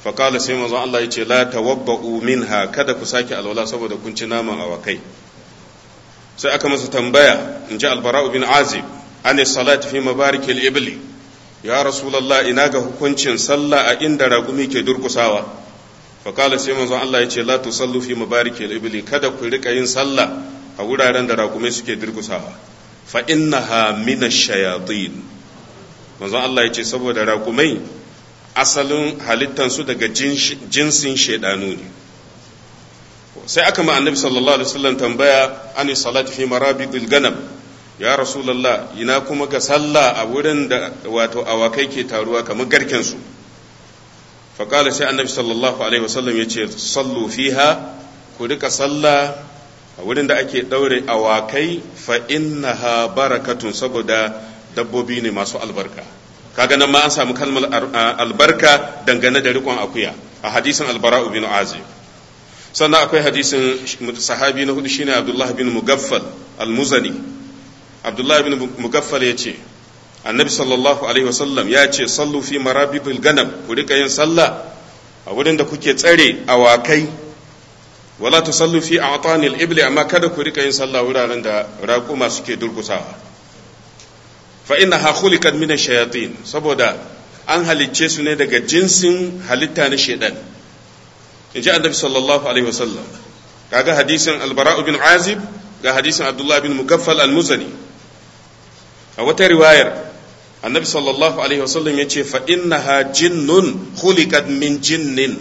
faƙala sai manzon Allah ya ce la tawabba'u minha kada ku sake alwala saboda kun ci naman awakai sai aka masa tambaya in ji albara'u bin azib an salati fi mabarikil ibli ya rasulullah ina ga hukuncin sallah a inda raƙumi ke durkusawa faƙala sai manzon Allah ya ce la tusallu fi mabarikil ibli kada ku rika yin sallah a wuraren da raƙumai suke durkusawa fa innaha minash shayatin manzon Allah ya ce saboda raƙumai asalin halittansu daga jinsin shaidanu ne sai aka ma annabi sallallahu alaihi wasallam tambaya ani salati fi marabidil ganam ya rasulullah ina kuma ga sallah a wurin da wato awakai ke taruwa kamar garken su fa qala sai annabi sallallahu alaihi wasallam yace sallu fiha ku rika sallah a wurin da ake daure awakai fa innaha barakatun saboda dabbobi ne masu albarka kaga nan ma an samu kalmar albarka dangane da rikon akuya a hadisin albara'u bin azib sannan akwai hadisin sahabi na hudu shine abdullahi bin mugaffal almuzani abdullahi bin mugaffal ya ce annabi sallallahu alaihi wasallam ya ce sallu fi marabidul ganam ku rika yin sallah a wurin da kuke tsare awakai wala tusallu fi a'tanil ibli amma kada ku rika yin sallah wuraren da raƙuma suke durkusawa fa innaha khuliqat min ash-shayatin saboda an halicce su ne daga jinsin halitta na shaidan in ji annabi sallallahu alaihi wasallam kaga hadisin albara'u bin azib ga hadisin abdullah bin mugaffal al-muzani a wata riwayar annabi sallallahu alaihi wasallam ya ce fa innaha jinnun khuliqat min jinnin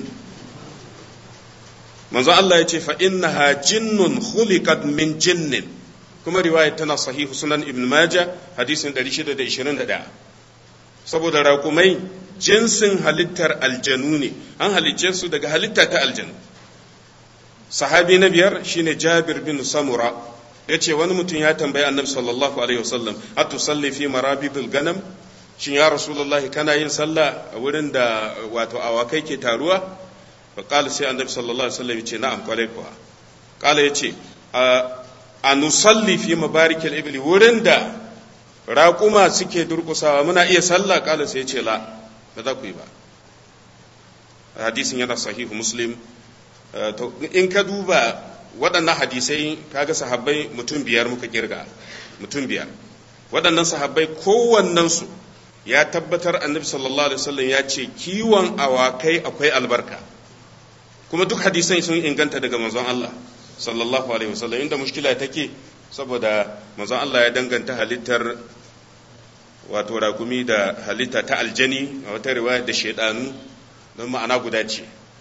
manzo Allah ya ce fa innaha jinnun khuliqat min jinnin kuma riwayar tana sahihu sunan ibn majah hadisin 621 saboda raƙumai jinsin halittar aljanu ne an halicce su daga halitta ta aljanu sahabi na biyar shine jabir bin samura ya ce wani mutum ya tambayi annabi sallallahu alaihi wasallam hatu salli fi marabidul ganam shin ya rasulullah kana yin sallah a wurin da wato awakai ke taruwa fa qala sai annabi sallallahu alaihi wasallam ya ce na'am kwarai kuwa qala ya ce a nusalli fi mabarikil ibli wurin da raƙuma suke durƙusawa muna iya sallah ƙala sai ce la ba za ku yi ba hadisin yana sahihu muslim in ka duba waɗannan hadisai kaga sahabbai mutum biyar muka kirga mutum biyar waɗannan sahabbai kowannensu ya tabbatar annabi sallallahu alaihi wasallam ya ce kiwon awakai akwai albarka kuma duk hadisai sun inganta daga manzon Allah sallallahu alaihi wasallam inda mushkila take saboda manzon Allah ya danganta halittar wato rakumi da halitta ta aljani a wata riwaya da shaidanu don ma'ana guda ce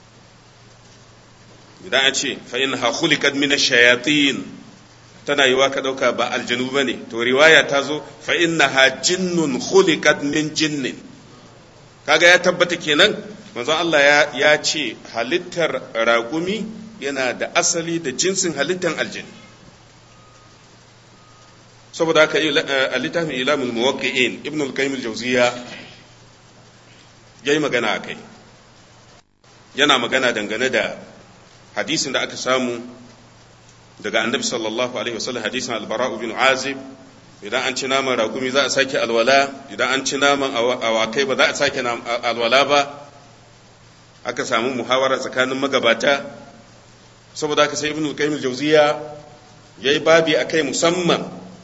idan an ce fa innaha khuliqat min ash-shayatin tana yiwa ka dauka ba aljanu bane to riwaya ta zo fa innaha jinnun khuliqat min jinnin kaga ya tabbata kenan manzon Allah ya, ya ce halittar rakumi yana da asali da jinsin halittar aljani saboda haka a littafin ilamul muwaqqi'in ibn al-qayyim al-jawziya yayi magana akai yana magana dangane da hadisin da aka samu daga annabi sallallahu alaihi wasallam hadisin al-bara bin azib idan an ci naman ragumi za a sake alwala idan an ci naman awakai ba za a sake alwala ba aka samu muhawara tsakanin magabata saboda haka sai ibn al-qayyim al-jawziya yayi babi akai musamman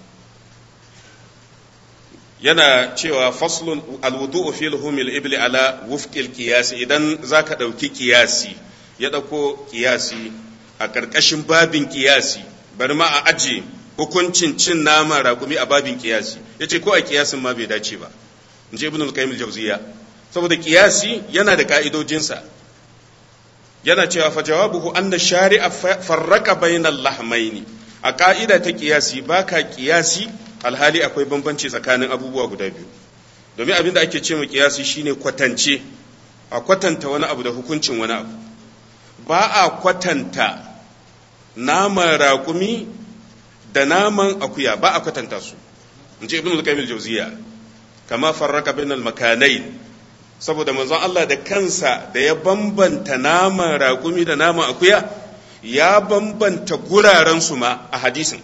yana cewa faslun alwudu'u fi luhumil ibli ala wufqil qiyas idan zaka dauki qiyasi ya dauko qiyasi a karkashin babin qiyasi bari ma a aje hukuncin cin nama raƙumi a babin qiyasi yace ko a qiyasin ma bai dace ba inji ibn al-qayyim al-jawziya saboda qiyasi yana da ka'idojinsa yana cewa fa jawabuhu anna shari'a farraka bainal lahmaini a ka'ida ta qiyasi baka qiyasi alhali akwai bambanci tsakanin abubuwa guda biyu domin abin da ake ce mu kiyasi shine kwatance a kwatanta wani abu da hukuncin wani abu ba a kwatanta naman raƙumi da naman akuya ba a kwatanta su in ce ibn al-qayyim al-jawziya kama farraka bainal makanai saboda manzon Allah da kansa da ya bambanta naman raƙumi da naman akuya ya bambanta guraren su ma a hadisin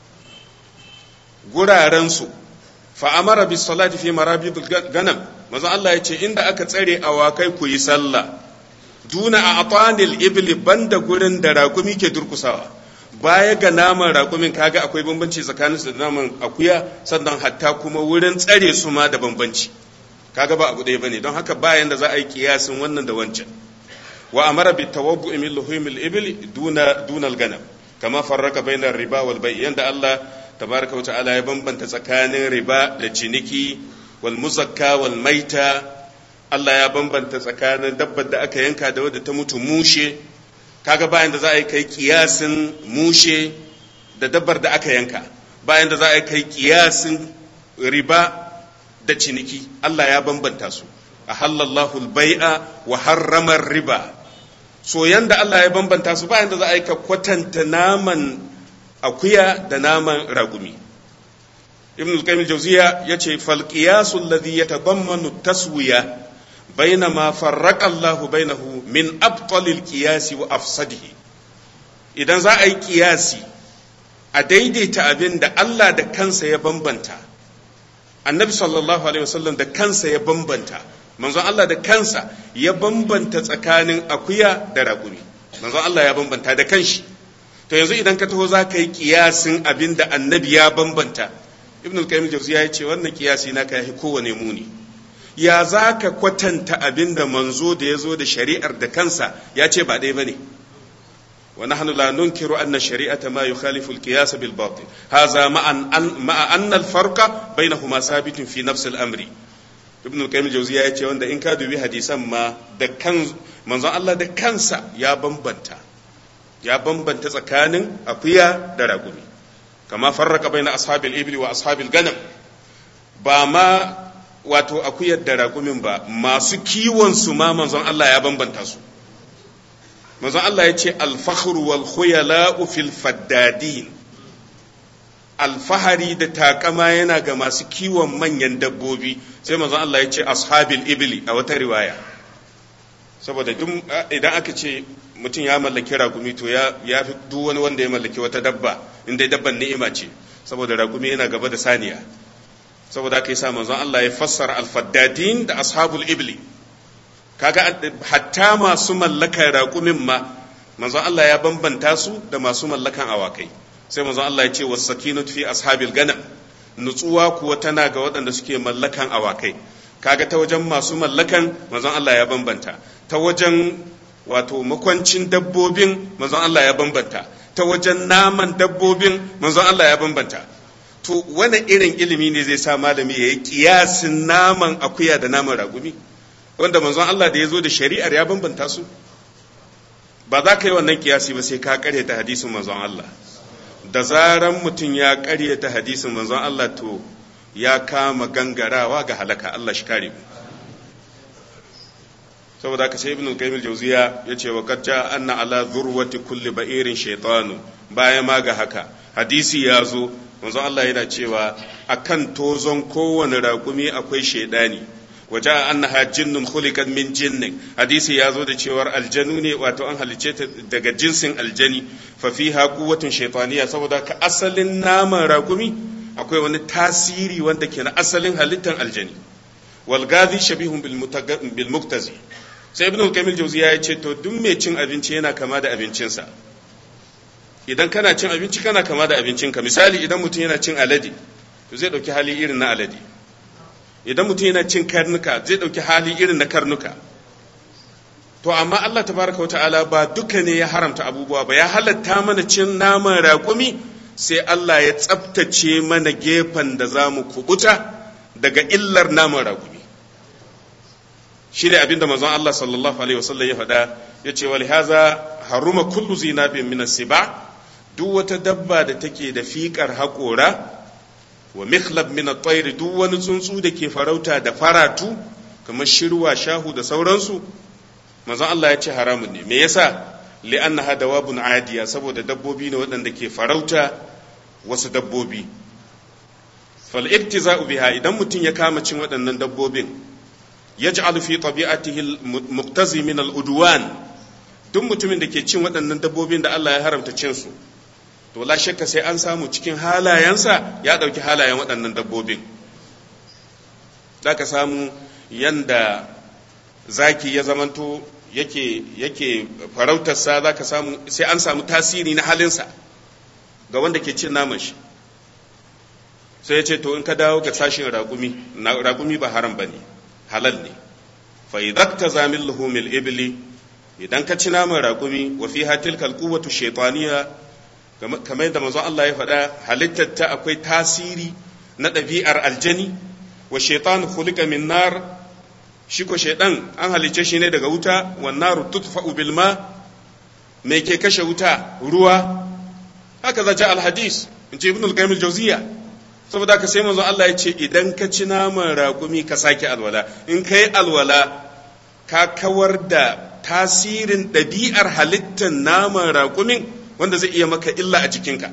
gurarensu fa'amara bis salati fi marabidul ganam maza Allah ya ce inda aka tsare awakai ku yi sallah duna a atanil ibli banda gurin da raƙumi ke durkusawa baya ga naman raƙumin kaga akwai bambanci tsakanin su da naman akuya sannan hatta kuma wurin tsare su ma da bambanci kaga ba abu ɗaya bane don haka bayan da za a yi kiyasin wannan da wancan wa amara bi tawabbu min luhumil ibli duna dunal ganam kama farraka bainar riba wal bai yanda Allah tabaraka wa ta'ala ya bambanta tsakanin riba da ciniki wal muzakka wal maita Allah ya bambanta tsakanin dabbar da aka yanka da wadda ta mutu mushe kaga bayan da za a yi kai kiyasin mushe da dabbar da aka yanka bayan da za a yi kai kiyasin riba da ciniki Allah ya bambanta su a halallahu bai'a wa harramar riba so yanda Allah ya bambanta su bayan da za a yi ka kwatanta naman akuya da naman ragumi ibn al-qayyim al-jawziya yace fal qiyas alladhi yatadammanu taswiya bainama farraqa Allahu bainahu min abtal al-qiyas wa afsadihi idan za a yi kiyasi a daidaita abin da Allah da kansa ya bambanta annabi sallallahu alaihi wasallam da kansa ya bambanta manzon Allah da kansa ya bambanta tsakanin akuya da raƙumi manzon Allah ya bambanta da kanshi to yanzu idan ka taho za ka yi kiyasin abin da annabi ya bambanta ibn al-qayyim jawziya ya ce wannan kiyasi na ka yi kowane muni ya za ka kwatanta abin da manzo da ya zo da shari'ar da kansa ya ce ba ɗaya bane wa nahnu la nunkiru anna shari'ata ma yukhalifu al-qiyas bil batil hadha ma'an ma'a anna al-farqa bainahuma sabitun fi nafs al-amri ibn al-qayyim jawziya ya ce wanda in ka dubi hadisan ma da kan manzon Allah da kansa ya bambanta ya bambanta tsakanin akuya da ragumi kama farraka baina ashabil ibli wa ashabil ganam ba ma wato akuyar da ragumin ba masu kiwon su ma manzon Allah ya bambanta su manzon Allah ya ce al-fakhru wal khuyala'u fil faddadin alfahari da takama yana ga masu kiwon manyan dabbobi sai manzon Allah ya ce ashabil ibli a wata riwaya saboda idan aka ce mutum ya mallaki ragumi to ya fi duk wani wanda ya mallaki wata dabba inda dabban ni'ima ce saboda ragumi yana gaba da saniya saboda aka yi sa manzon Allah ya fassara alfaddadin da ashabul ibli kaga hatta masu mallakan ragumin ma manzon Allah ya bambanta su da masu mallakan awakai sai manzon Allah ya ce was sakinatu fi ashabil ganam nutsuwa kuwa tana ga waɗanda suke mallakan awakai kaga ta wajen masu mallakan manzon Allah ya bambanta ta wajen wato makwancin dabbobin manzon Allah ya bambanta ta wajen naman dabbobin manzon Allah ya bambanta to wani irin ilimi ne zai sa malami ya yi kiyasin naman akuya da naman ragumi wanda manzon Allah da ya zo da shari'ar ya bambanta su ba za ka yi wannan kiyasi ba sai ka karyata hadisin manzon Allah da zaran mutum ya karyata hadisin manzon Allah to ya kama gangarawa ga halaka Allah shi kare mu saboda haka sai ibnu qayyim al-jawziya yace wa qad jaa anna ala dhurwati kulli ba'irin shaytanu baya ma ga haka hadisi ya zo manzo Allah yana cewa akan tozon kowane raƙumi akwai shaidani waje annaha jinnun khuliqat min jinnin hadisi ya zo da cewar aljanu ne wato an halice ta daga jinsin aljani fa fiha quwwatun shaytaniya saboda ka asalin naman raƙumi akwai wani tasiri wanda ke na asalin halittar aljani wal gazi shabihun bil muktazi sai ibn al-kamil jawziya ya ce to duk mai cin abinci yana kama da abincinsa idan kana cin abinci kana kama da abincinka misali idan mutum yana cin alade to zai dauki hali irin na alade idan mutum yana cin karnuka zai dauki hali irin na karnuka to amma Allah tabaraka wata'ala ba duka ne ya haramta abubuwa ba ya halatta mana cin naman raƙumi sai Allah ya tsabtace mana gefen da za mu kubuta daga illar naman raƙumi shi ne abinda manzon Allah sallallahu alaihi wasallam ya faɗa ya ce wal haza haruma kullu zinabin min siba duk wata dabba da take da fiƙar haƙora wa mikhlab min at-tayr duk wani tsuntsu da ke farauta da faratu kamar shirwa shahu da sauransu manzon Allah ya ce haramun ne me yasa li'annaha dawabun adiya saboda dabbobi ne waɗanda ke farauta wasu dabbobi fal iktiza'u biha idan mutum ya kama cin waɗannan dabbobin yaj'alu fi tabi'atihi al-muqtazi min al-udwan duk mutumin da ke cin waɗannan dabbobin da Allah ya haramta cin su to la shakka sai an samu cikin halayensa ya ɗauki halayen waɗannan dabbobin za ka samu yanda zaki ya zamanto yake yake farautarsa za ka samu sai an samu tasiri na halinsa ga wanda ke cin naman shi sai ya ce to in ka dawo ga sashin raƙumi raƙumi ba haram ba ne halal ne fa idan ta zamin luhumil ibli idan ka ci naman raƙumi wa fi hatil kalkuwatu shaitaniya kamar yadda manzon Allah ya faɗa halittar ta akwai tasiri na ɗabi'ar aljani wa shaitan khuliqa min nar shi ko shaitan an halice shi ne daga wuta wa naru tudfa'u bil ma me ke kashe wuta ruwa haka zace al hadis in ce ibn al-qayyim al-jawziya saboda ka sai manzon Allah ya ce idan ka ci naman raƙumi ka sake alwala in kai alwala ka kawar da tasirin ɗabi'ar halittar naman raƙumin wanda zai iya maka illa a jikinka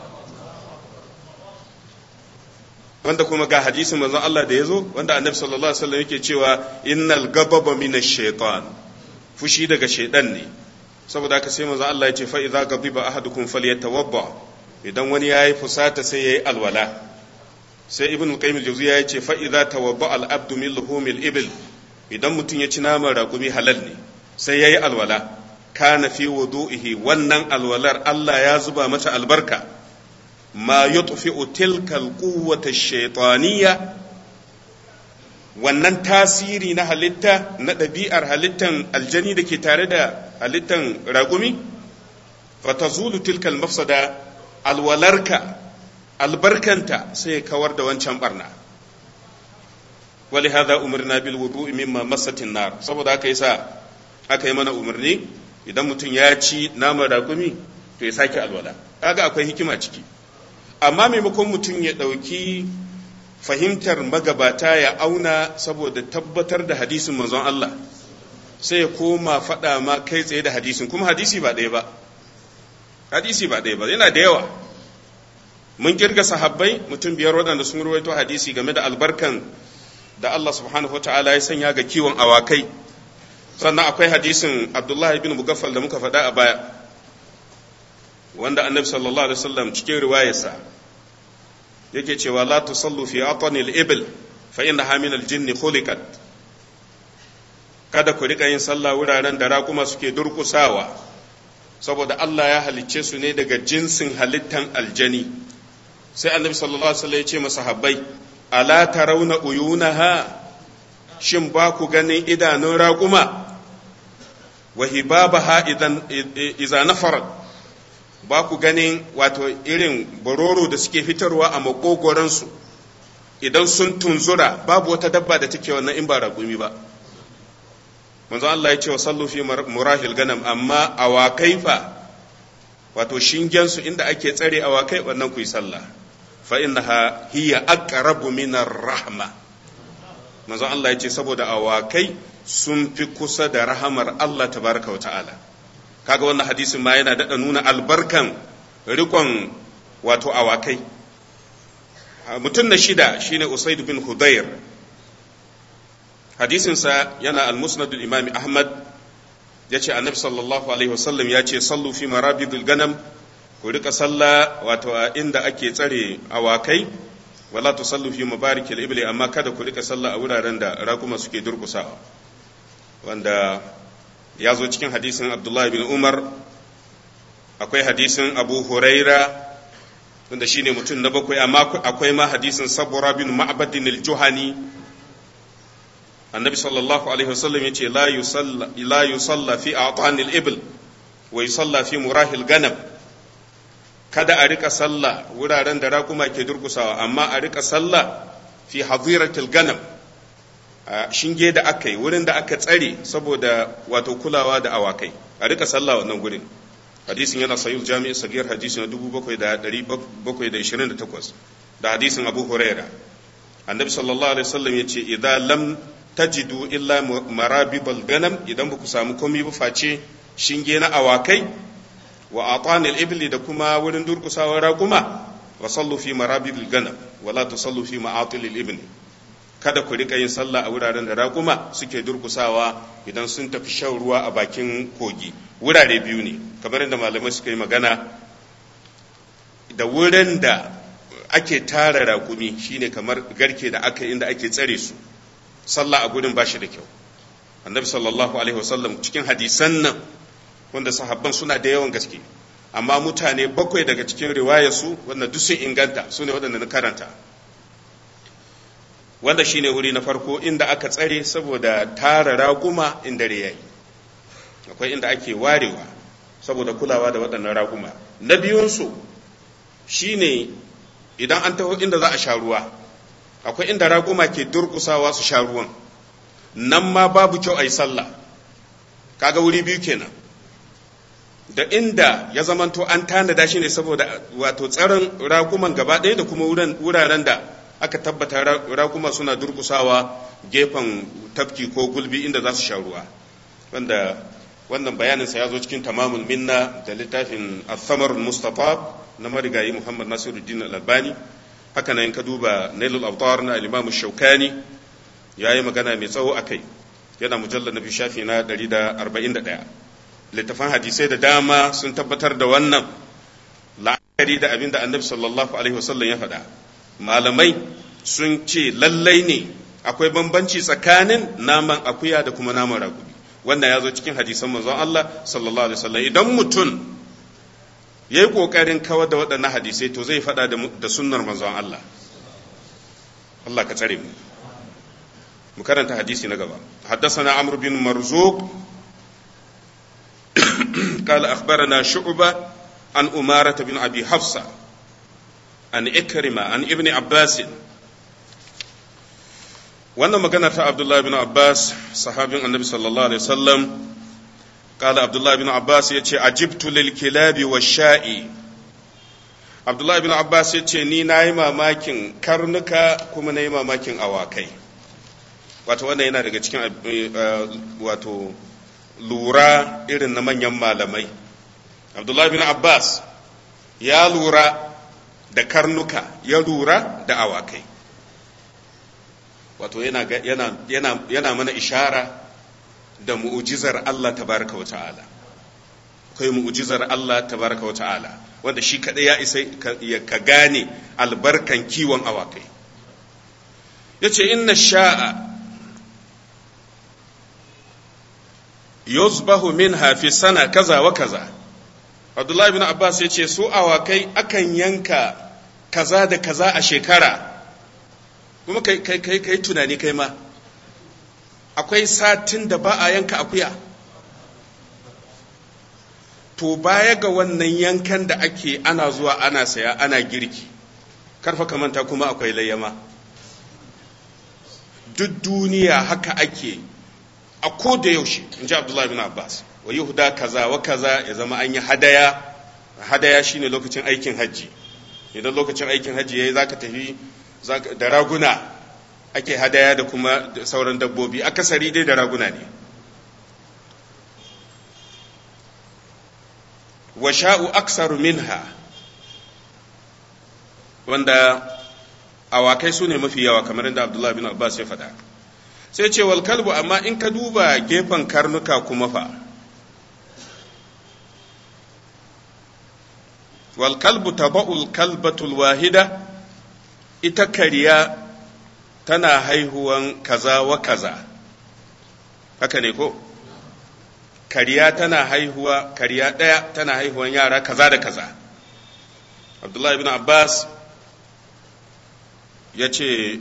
wanda kuma ga hadisin manzon Allah da ya zo wanda annabi sallallahu alaihi wasallam yake cewa innal gababa minash shaitan fushi daga shaidan ne saboda haka sai manzon Allah ya ce fa idza ghadiba ahadukum falyatawadda idan wani yayi fusata sai yayi alwala sai ibn al-qayyim al-jawziya ya ce fa idza tawadda al-abdu min luhumil ibil idan mutum ya ci naman raƙumi halal ne sai yayi alwala kana fi wudu'ihi wannan alwalar Allah ya zuba mata albarka ma yutfi'u tilka al-quwwata ash-shaytaniyya wannan tasiri na halitta na ɗabi'ar halittan aljani da ke tare da halittan raƙumi fatazulu tilka al-mafsada alwalarka albarkanta sai ya kawar da wancan barna wali hada umarna bil wudu'i mimma masatin nar saboda haka yasa aka yi mana umarni idan mutum ya ci naman ragumi to ya sake alwala kaga akwai hikima ciki amma maimakon mutum ya ɗauki fahimtar magabata ya auna saboda tabbatar da hadisin manzon Allah sai ya koma faɗa ma kai tsaye da hadisin kuma hadisi ba ɗaya ba hadisi ba ɗaya ba yana da yawa mun kirga sahabbai mutum biyar waɗanda sun ruwaito hadisi game da albarkan da Allah subhanahu wa ta'ala ya sanya ga kiwon awakai sannan akwai hadisin Abdullahi bin Mugaffal da muka faɗa a baya wanda annabi sallallahu alaihi wasallam cikin riwayarsa yake cewa la tusallu fi atanil ibil fa innaha min al-jinn khuliqat kada ku rika yin sallah wuraren da raƙuma suke durƙusawa saboda Allah ya halicce su ne daga jinsin halittan aljani sai annabi sallallahu alaihi wasallam ya ce masahabbai ala tarawna uyunaha shin ba ku ganin idanun raƙuma wa hibabaha idan iza nafarat ba ku ganin wato irin bororo da suke fitarwa a makogoransu idan sun tunzura babu wata dabba da take wannan in ba raƙumi ba manzo Allah ya ce wa sallu fi murahil ganam amma awakai fa wato shingensu inda ake tsare awakai wannan ku yi sallah fa innaha hiya aqrabu min rahma manzo Allah ya ce saboda awakai sun fi kusa da rahamar Allah tabaraka wa ta'ala kaga wannan hadisin ma yana daɗa nuna albarkan rikon wato awakai mutum na shida shine usaid bin hudayr hadisinsa yana al-musnad imam ahmad ya ce annabi sallallahu alaihi wasallam ya ce sallu fi marabidul ganam ku rika sallah wato a inda ake tsare awakai wala tusallu fi mabarikil ibli amma kada ku rika sallah a wuraren da rakuma suke durkusawa wanda ya zo cikin hadisin abdullahi bin umar akwai hadisin abu huraira wanda shine mutum na bakwai amma akwai ma hadisin sabura bin ma'badin al-juhani annabi sallallahu alaihi wasallam yace la yusalla la yusalla fi a'tanil ibl wa yusalla fi murahil ganam kada a rika sallah wuraren da raƙuma ke durkusawa amma a rika sallah fi hadiratil ganam a shinge da aka yi wurin da aka tsare saboda wato kulawa da awakai a rika sallah wannan gurin hadisin yana sahih jami'i sagir hadisi na 7728 da hadisin abu huraira annabi sallallahu alaihi wasallam yace idan lam tajidu illa marabibal ganam idan ba ku samu komai ba face shinge na awakai wa atanil ibli da kuma wurin durkusawar raƙuma wa sallu fi marabibil ganam wala tusallu fi ma'atilil ibni kada ku rika yin sallah a wuraren da raƙuma suke durkusawa idan sun tafi shan ruwa a bakin kogi wurare biyu ne kamar yadda malamai suka yi magana da wurin da ake tara raƙumi shine kamar garke da aka inda ake tsare su sallah a gudun bashi da kyau annabi sallallahu alaihi wasallam cikin hadisan nan wanda sahabban suna da yawan gaske amma mutane bakwai daga cikin riwayarsu wanda duk sun inganta su ne waɗanda na karanta wanda shine wuri na farko inda aka tsare saboda tara raguma in dare yayi akwai inda ake warewa saboda kulawa da waɗannan raguma na biyunsu shine idan an taho inda za a sha ruwa akwai inda raguma ke durkusawa su sha ruwan nan ma babu kyau a yi sallah kaga wuri biyu kenan da inda ya zamanto an tanada shi ne saboda wato tsaron raguman gaba ɗaya da kuma wuraren da aka tabbata raguma suna durkusawa gefen tafki ko gulbi inda za su sha ruwa wanda wannan bayaninsa ya zo cikin tamamul minna da littafin al mustafa na marigayi muhammad nasiruddin al-albani haka nan ka duba nailul autar na al-imam shaukani ya yi magana mai tsawo a kai yana mujallar na shafi na 141 littafan hadisai da dama sun tabbatar da wannan la'akari da abin da annabi sallallahu alaihi wasallam ya faɗa malamai sun ce lallai ne akwai bambanci tsakanin naman akuya da kuma naman ragubi wannan ya zo cikin hadisan manzon Allah sallallahu alaihi wasallam idan mutum yayi kokarin kawar da waɗannan hadisai to zai faɗa da sunnar manzon Allah Allah ka tsare mu mu karanta hadisi na gaba حدثنا عمرو بن مرزوق قال أخبرنا شعبة عن أمارة بن أبي حفصة عن إكرمة عن ابن عباس wannan magana ta Abdullah bin Abbas sahabin annabi sallallahu alaihi wasallam kala Abdullah bin Abbas ya ce ajibtu lil kilabi wa sha'i Abdullah bin Abbas ya ce ni na yi mamakin karnuka kuma na yi mamakin awakai wato wannan yana daga cikin wato lura irin na manyan malamai Abdullah bin Abbas ya lura da karnuka ya lura da awakai wato yana, yana, yana, yana mana ishara da mu'ujizar Allah tabaraka wa ta'ala akwai mu'ujizar Allah tabaraka wa ta'ala wanda shi kaɗai ya isa ka gane albarkan kiwon awakai ya ce inna sha'a yuzbahu min hafi sana kaza wa kaza abdullahi bin abbas ya ce su awakai akan yanka kaza da kaza a shekara kuma kai kai kai kai tunani kai ma akwai satin da ba a yanka akuya to baya ga wannan yankan da ake ana zuwa ana saya ana girki karfa kamanta kuma akwai layyama duk duniya haka ake a ko da yaushe in ji abdullahi bin abbas wa yahuda kaza wa kaza ya zama an yi hadaya hadaya shine lokacin aikin hajji idan lokacin aikin hajji yayi zaka tafi da raguna ake hadaya da kuma sauran dabbobi akasari dai da raguna ne wa sha'u aksaru minha wanda awakai su ne mafi yawa kamar yadda abdullahi bin abbas ya faɗa sai ce wal kalbu amma in ka duba gefen karnuka kuma fa wal kalbu taba'ul kalbatul wahida ita kariya tana haihuwan kaza wa kaza haka ne ko kariya tana haihuwa kariya ɗaya tana haihuwan yara kaza da kaza abdullahi ibn abbas ya ce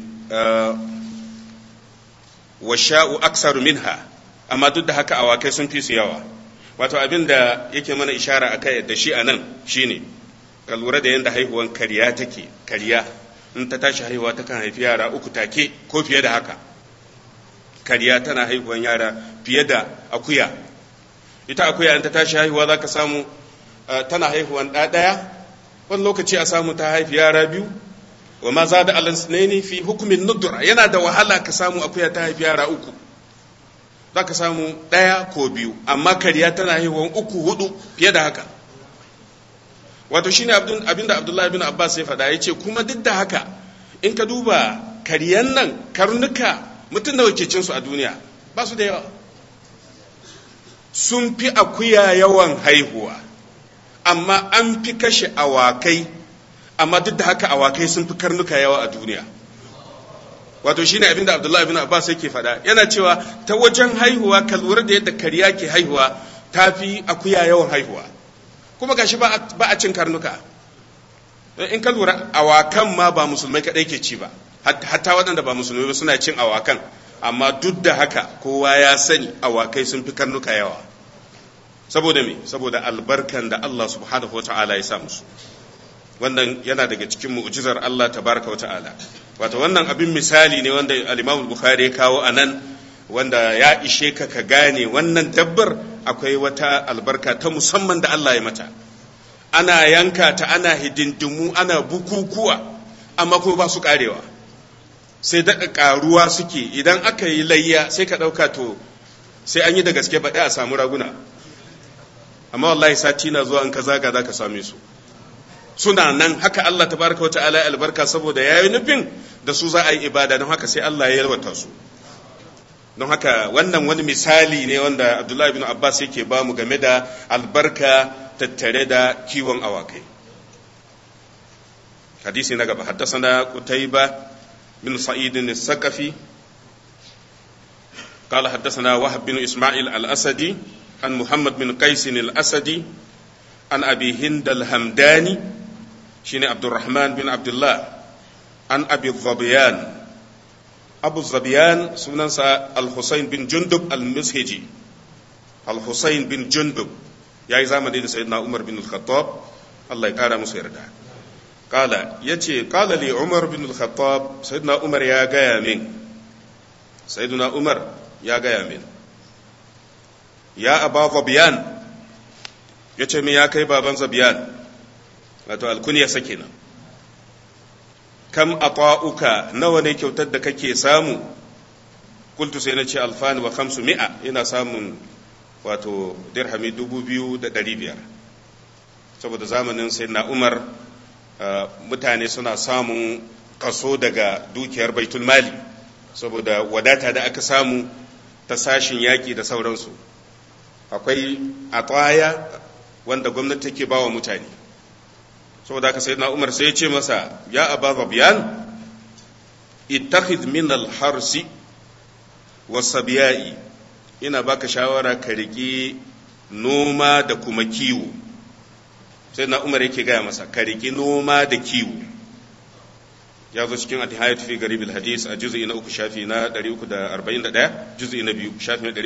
wa sha'u aksaru minha amma duk da haka awakai sun fi su yawa wato abin da yake mana ishara a kai da shi a nan shine ka lura da yadda haihuwan kariya take kariya in ta tashi haihuwa ta kan haifi yara uku take ko fiye da haka kariya tana haihuwan yara fiye da akuya ita akuya in ta tashi haihuwa za ka samu tana haihuwan ɗaya wani lokaci a samu ta haifi yara biyu wa ma za da alasnaini fi hukumin nudura yana da wahala ka samu akuya ta haifi yara uku za ka samu ɗaya ko biyu amma kariya tana haihuwan uku hudu fiye da haka wato shine abinda abdullahi bin abbas ya faɗa ya ce kuma duk da haka in ka duba kariyan nan karnuka mutum nawa ke cinsu a duniya ba su da yawa sun fi akuya yawan haihuwa amma an fi kashe awakai amma duk da haka awakai sun fi karnuka yawa a duniya wato shine abin da Abdullahi bin Abbas yake faɗa yana cewa ta wajen haihuwa ka lura da yadda kariya ke haihuwa tafi akuya yawan haihuwa kuma gashi ba a cin karnuka in ka lura awakan ma ba musulmai kadai ke ci ba hatta waɗanda ba musulmai ba suna cin awakan amma duk da haka kowa ya sani awakai sun fi karnuka yawa saboda me saboda albarkan da Allah subhanahu wa ta'ala ya sa musu wannan yana daga cikin mu'jizar Allah tabaraka wa ta'ala wato wannan abin misali ne wanda al-Imam Bukhari ya kawo anan wanda ya ishe ka ka gane wannan dabbar akwai wata albarka ta musamman da Allah ya mata ana yanka ta ana hidindimu ana bukukuwa amma kuma ba su karewa sai daɗa ƙaruwa suke idan aka yi layya sai ka ɗauka to sai an yi da gaske baɗi a samu raguna amma wallahi sati na zuwa in ka zaga za ka same su suna nan haka Allah tabaraka wa ta'ala albarka saboda yayi nufin da su za a yi ibada don haka sai Allah ya yalwata su don haka wannan wani misali ne wanda Abdullahi bin Abbas yake ba mu game da albarka tattare da kiwon awakai hadisi na gaba haddasana Qutayba bin Sa'id al-Saqafi قال حدثنا وهب بن إسماعيل الأسدي عن محمد بن قيس الأسدي عن أبي هند الهمداني شين عبد الرحمن بن عبد الله عن أبي الظبيان أبو الظبيان سننسى الحسين بن جندب المسهجي الحسين بن جندب يا زمن سيدنا عمر بن الخطاب الله يقارى مسير قال يتي قال لي عمر بن الخطاب سيدنا عمر يا جامين سيدنا عمر يا جامين يا أبا ظبيان يتي مي يا كي بابا ظبيان wato alkuniya sakina kam ata'uka nawa ne kyautar da kake samu kultu sai na ce alfani wa kamsu mi'a ina samun wato dirhami dubu biyu da ɗari biyar saboda zamanin sai na umar mutane suna samun kaso daga dukiyar baitul mali saboda wadata da aka samu ta sashin yaƙi da sauransu akwai ataya wanda gwamnati take ba wa mutane saboda haka sayyidina Umar sai ya ce masa ya Aba Zabiyan ittakhidh min al-harsi was-sabiyai ina baka shawara ka riki noma da kuma kiwo sayyidina Umar yake gaya masa ka riki noma da kiwo ya zo cikin al-hayat fi garib al-hadis a juz'i na uku shafi na 341 juz'i na biyu shafi na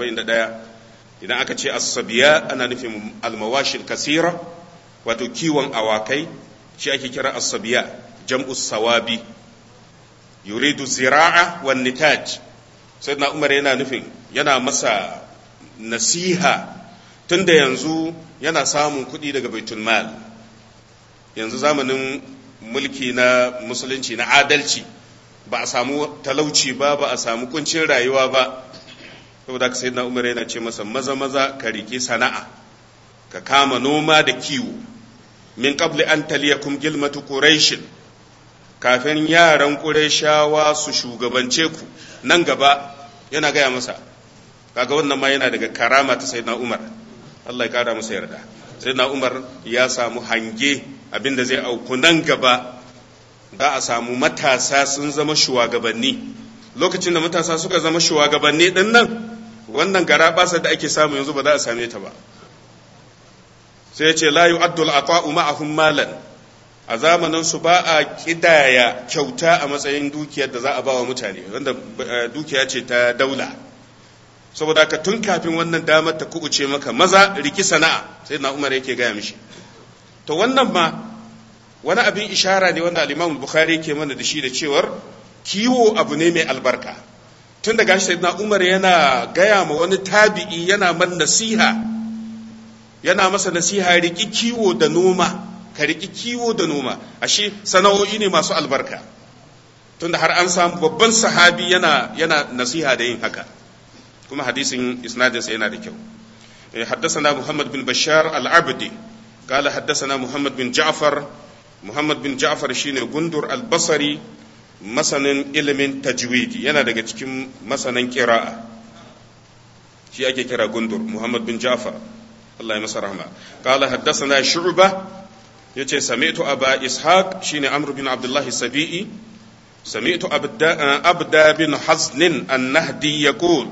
341 idan aka ce as-sabiya ana nufin al-mawashil kasira wato kiwon awakai shi ake kira asabiya jam'us sawabi yuridu zira'a wan nitaj sai na umar yana nufin yana masa nasiha tunda yanzu yana samun kuɗi daga baitul mal yanzu zamanin mulki na musulunci na adalci ba a samu talauci ba ba a samu kuncin rayuwa ba saboda ka sayyidina umar yana ce masa maza maza ka rike sana'a ka kama noma da kiwo min qabli an taliyakum gilmatu quraish kafin yaran qurayshawa su shugabance ku nan gaba yana gaya masa kaga wannan ma yana daga karama ta sayyidina Umar Allah ya kara masa yarda sayyidina Umar ya samu hange abinda zai auku nan gaba za a samu matasa sun zama shugabanni lokacin da matasa suka zama shugabanni din nan wannan gara basar da ake samu yanzu ba za a same ta ba sai ce la yu'addu al-ata'u ma'ahum malan a zamanin su ba a kidaya kyauta a matsayin dukiyar da za a bawa mutane wanda dukiya ce ta daula saboda haka tun kafin wannan damar ta kubuce maka maza riki sana'a sai na Umar yake gaya mishi to wannan ma wani abin ishara ne wanda al-Imam Bukhari yake mana da shi da cewar kiwo abu ne mai albarka tun daga shi na Umar yana gaya ma wani tabi'i yana man nasiha yana masa nasiha riki kiwo da noma ka riki kiwo da noma ashe sana'o'i ne masu albarka tunda har an samu babban sahabi yana yana nasiha da yin haka kuma hadisin isnadinsa yana da kyau حدثنا محمد بن بشار العبدي قال حدثنا محمد بن جعفر محمد بن جعفر شيني غندر البصري masanin ilimin tajwidi yana daga cikin masanin kira'a shi ake kira gundur muhammad bin ja'far Allah ya masa rahma qala haddathana shu'ba yace sami'tu aba ishaq shine amr bin abdullah sabi'i سمعت أبدا بن حزن النهدي يقول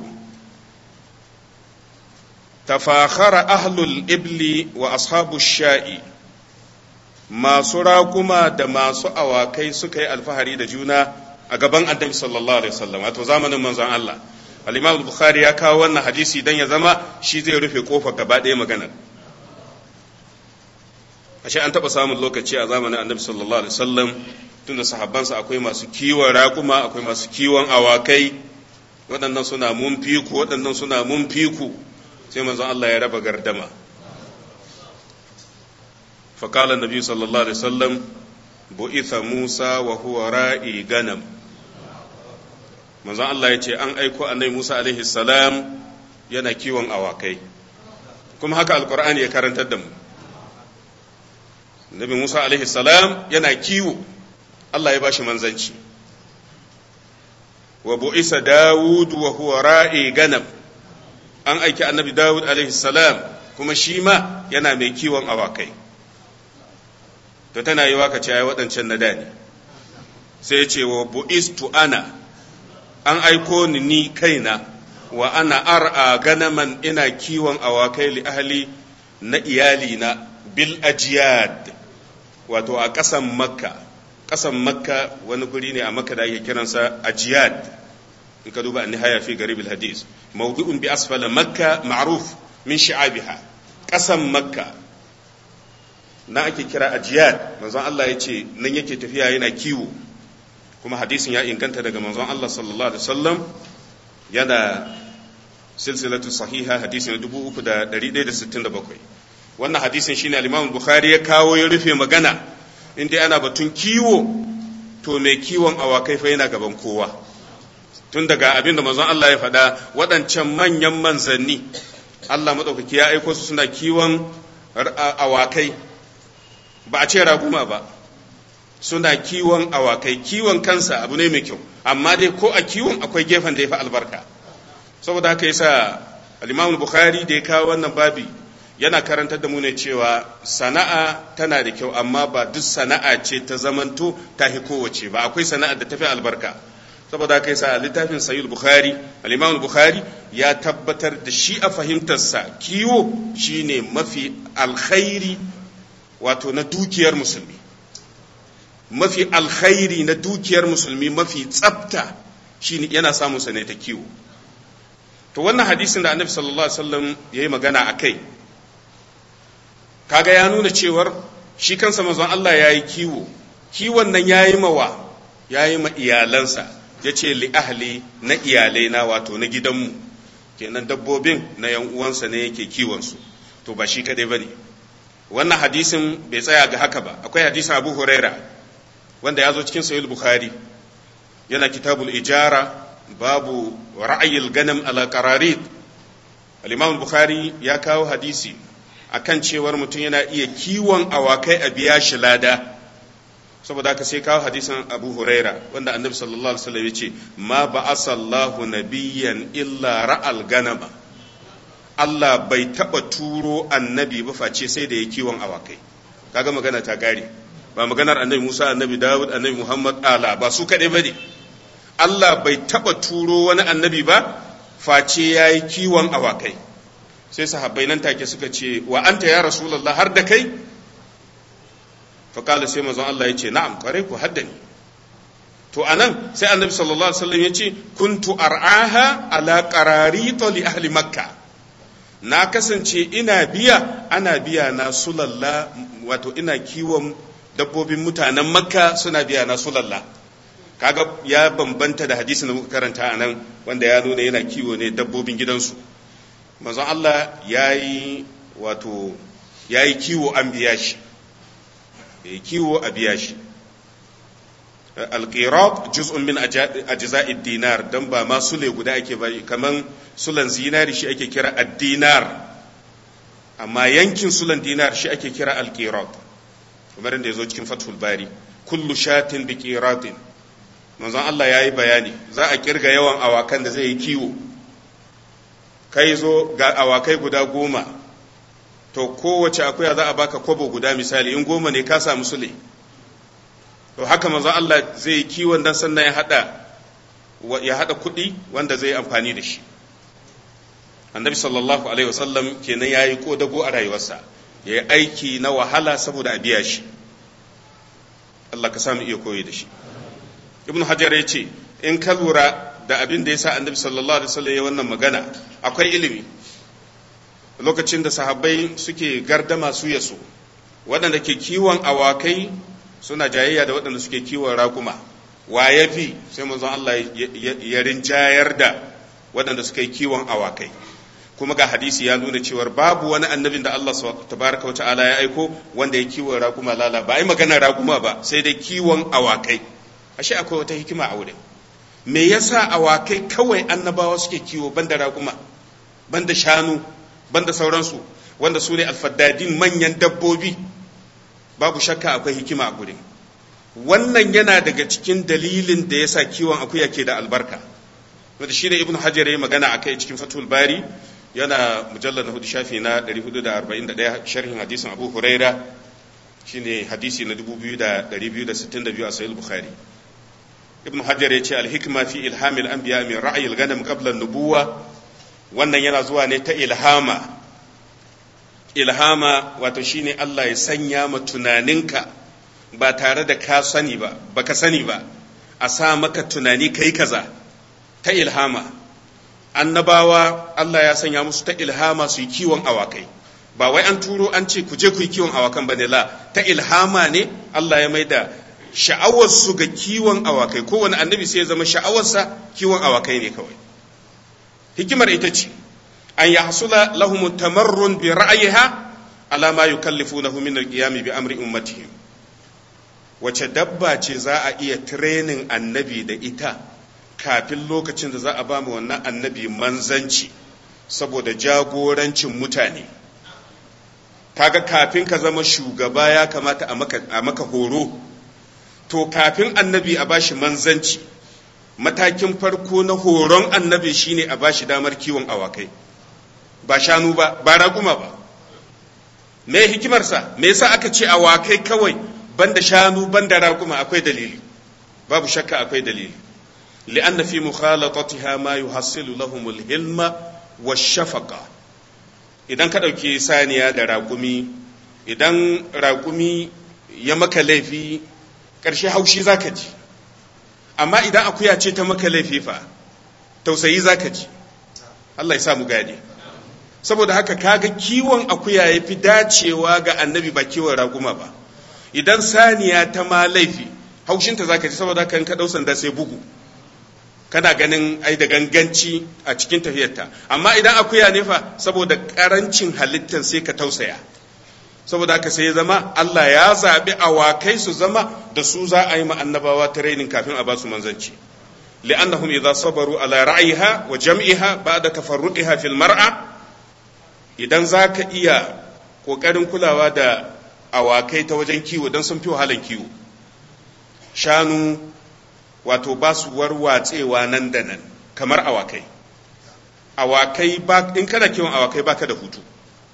تفاخر أهل الإبل وأصحاب الشاء masu raƙuma da masu awakai suka yi alfahari da juna a gaban annabi sallallahu alaihi wasallam wato zamanin manzon Allah al-Imam Bukhari ya kawo wannan hadisi dan ya zama shi zai rufe kofar gaba ɗaya maganar ashe an taɓa samun lokaci a zamanin annabi sallallahu alaihi wasallam tunda sahabbansa akwai masu kiwon raƙuma akwai masu kiwon awakai waɗannan suna mun fiku waɗannan suna mun fiku sai manzon Allah ya raba gardama فقال النبي صلى الله عليه وسلم بعث موسى وهو راعي غنم manzon Allah ya ce an aiko annabi Musa alaihi salam yana kiwon awakai kuma haka alkur'ani ya karantar da mu Nabi Musa alaihi salam yana kiwo Allah ya bashi manzanci wa bu'isa Dawud wa huwa ra'i ganam an aiki annabi Dawud alaihi salam kuma shi ma yana mai kiwon awakai to tana yi waka ce waɗancan na dani sai ya ce wa bu'istu ana an aiko ni ni kaina wa ana ar'a ganaman ina kiwon awakai li ahli na iyalina bil ajiyad wato a ƙasan makka ƙasan makka wani guri ne a makka da ake kiransa ajiyad in ka duba nihaya fi garibil hadis mawdu'un bi asfala makka ma'ruf min shi'abiha ƙasan makka na ake kira ajiyad manzon Allah ya ce nan yake tafiya yana kiwo kuma hadisin ya inganta daga manzon Allah sallallahu alaihi wasallam yana silsilatu sahiha hadisi na 3167 wannan hadisin shine al-Imam Bukhari ya kawo ya rufe magana inda ana batun kiwo to mai kiwon awakai fa yana gaban kowa tun daga abin da manzon Allah ya faɗa waɗancan manyan manzanni Allah maɗaukaki ya aiko su suna kiwon awakai ba a ce raguma ba suna kiwon awakai kiwon kansa abu ne mai kyau amma dai ko a kiwon akwai gefen da ya fi albarka saboda haka yasa al-Imam Bukhari da ya kawo wannan babi yana karantar da mu ne cewa sana'a tana da kyau amma ba duk sana'a ce ta zamanto ta hi kowace ba akwai sana'a da tafi albarka saboda haka yasa littafin Sahih Bukhari al-Imam Bukhari ya tabbatar da shi a fahimtarsa kiwo shine mafi alkhairi wato na dukiyar musulmi mafi alkhairi na dukiyar musulmi mafi tsafta shine yana samun sa ne ta kiwo to wannan hadisin da annabi sallallahu alaihi wasallam yayi magana akai kaga ya nuna cewar shi kansa manzon Allah yayi kiwo kiwon nan yayi mawa yayi ma iyalansa yace li ahli na iyalai na wato na gidanmu kenan dabbobin na yan uwansa ne yake kiwon su to ba shi kadai bane wannan hadisin bai tsaya ga haka ba akwai hadisin Abu Huraira wanda ya zo cikin Sahih Bukhari yana kitabul ijara babu ra'ayil ganam ala qararid al-Imam Bukhari ya kawo hadisi akan cewar mutum yana iya kiwon awakai a biya shi lada saboda haka sai kawo hadisin Abu Huraira wanda Annabi sallallahu alaihi wasallam yace ma ba'asallahu nabiyyan illa ra'al ganama Allah bai taba turo annabi ba face sai da ya kiwon awakai kaga magana ta gare ba maganar annabi Musa annabi Dawud annabi Muhammad ala ba su kaɗai ba ne Allah bai taɓa turo wani annabi ba face ya yi kiwon awakai sai sahabbai nan take suka ce wa anta ya rasulallah har da kai faƙala sai mazan Allah ya ce na'am kwarai ku haddani to anan sai annabi sallallahu alaihi wasallam ya ce kuntu ar'aha ala qararita li ahli makka na kasance ina biya ana biya na sulalla wato ina kiwon dabbobin mutanen makka suna biya na sulalla kaga ya bambanta da hadisin da muka karanta a nan wanda ya nuna yana kiwo ne dabbobin gidansu manzon Allah ya yi wato ya yi kiwo an biya shi ya kiwo a biya shi alqirat juz'un min ajza'id dinar dan ba ma sule guda ake ba kaman sulan zinari shi ake kira ad-dinar amma yankin sulan dinar shi ake kira alqirat kamar da yazo cikin fathul bari kullu shatin bi qiratin manzon Allah yayi bayani za a kirga yawan awakan da zai yi kiwo kai zo ga awakai guda goma to kowace akuya za a baka kwabo guda misali in goma ne ka samu sule to haka manzo Allah zai yi kiwon dan sannan ya hada ya hada kuɗi wanda zai amfani da shi annabi sallallahu alaihi wasallam kenan ya yi kodago a rayuwarsa ya yi aiki na wahala saboda a biya shi Allah ka samu iya koyi da shi ibn hajar ya ce in ka lura da abin da ya sa annabi sallallahu alaihi wasallam ya wannan magana akwai ilimi lokacin da sahabbai suke gardama su yaso waɗanda ke kiwon awakai suna jayayya da waɗanda suke kiwon raƙuma wa ya fi sai manzon Allah ya rinjayar da waɗanda suka yi kiwon awakai kuma ga hadisi ya nuna cewar babu wani annabin da Allah tabaraka wa ta'ala ya aiko wanda ya kiwon raƙuma lala ba ai magana raƙuma ba sai dai kiwon awakai ashe akwai wata hikima a wurin me yasa awakai kawai annabawa suke kiwo banda raƙuma banda shanu banda sauransu wanda su ne alfaddadin manyan dabbobi babu shakka akwai hikima a gurin wannan yana daga cikin dalilin da yasa kiwon akuya ke da albarka wanda shi da ibnu hajar ya magana a kai cikin fatul bari yana mujallar na hudu shafi na 441 sharhin hadisin abu huraira shine hadisi na 2262 a sahih bukhari ibnu hajar ya ce alhikma fi ilhamil anbiya min ra'ayil ganam qabla nubuwa wannan yana zuwa ne ta ilhama ilhama wato shine Allah ya sanya ma tunaninka ba tare da ka sani ba baka sani ba a sa maka tunani kai kaza ta ilhama annabawa Allah ya sanya musu ta ilhama su yi kiwon awakai ba wai an turo an ce ku je ku yi kiwon awakan ba ne la ta ilhama ne Allah ya maida sha'awarsu ga kiwon awakai kowane annabi sai ya zama sha'awarsa kiwon awakai ne kawai hikimar ita ce an ya hasula lahum tamarrun bi ra'ayiha ala ma yukallifunahu min al-qiyam bi amri ummatihim wace dabba ce za a iya training annabi da ita kafin lokacin da za a ba mu wannan annabi manzanci saboda jagorancin mutane kaga kafin ka zama shugaba ya kamata a maka, a maka horo to kafin annabi a bashi manzanci matakin farko na horon annabi shine a bashi damar kiwon awakai ba shanu ba ba raguma ba me hikimarsa me yasa aka ce awakai kawai banda shanu banda raguma akwai dalili babu shakka akwai dalili لأن في مخالطتها ما يحصل لهم الهلم والشفقة idan ka ɗauki saniya da raƙumi idan raƙumi ya maka laifi ƙarshe haushi za ka ji amma idan akuya ce ta maka laifi fa tausayi za ka ji Allah ya sa mu gane saboda haka kaga kiwon akuya ya fi dacewa ga annabi ba kiwon raƙuma ba idan saniya ta ma laifi haushinta za ka ji saboda haka in ka ɗau sanda sai bugu kana ganin ai da ganganci a cikin tafiyarta amma idan akuya ne fa saboda karancin halittar sai ka tausaya saboda haka sai ya zama Allah ya zaɓi awakai su zama da su za a yi ma annabawa training kafin a ba su manzanci li'annahum idza sabaru ala ra'yiha wa jam'iha ba'da tafarruqiha fil mar'a idan zaka iya kokarin kulawa da awakai ta wajen kiwo don sun fi wahalan kiwo shanu wato ba su warwatsewa nan da nan kamar awakai awakai ba in kana kiwon awakai baka da hutu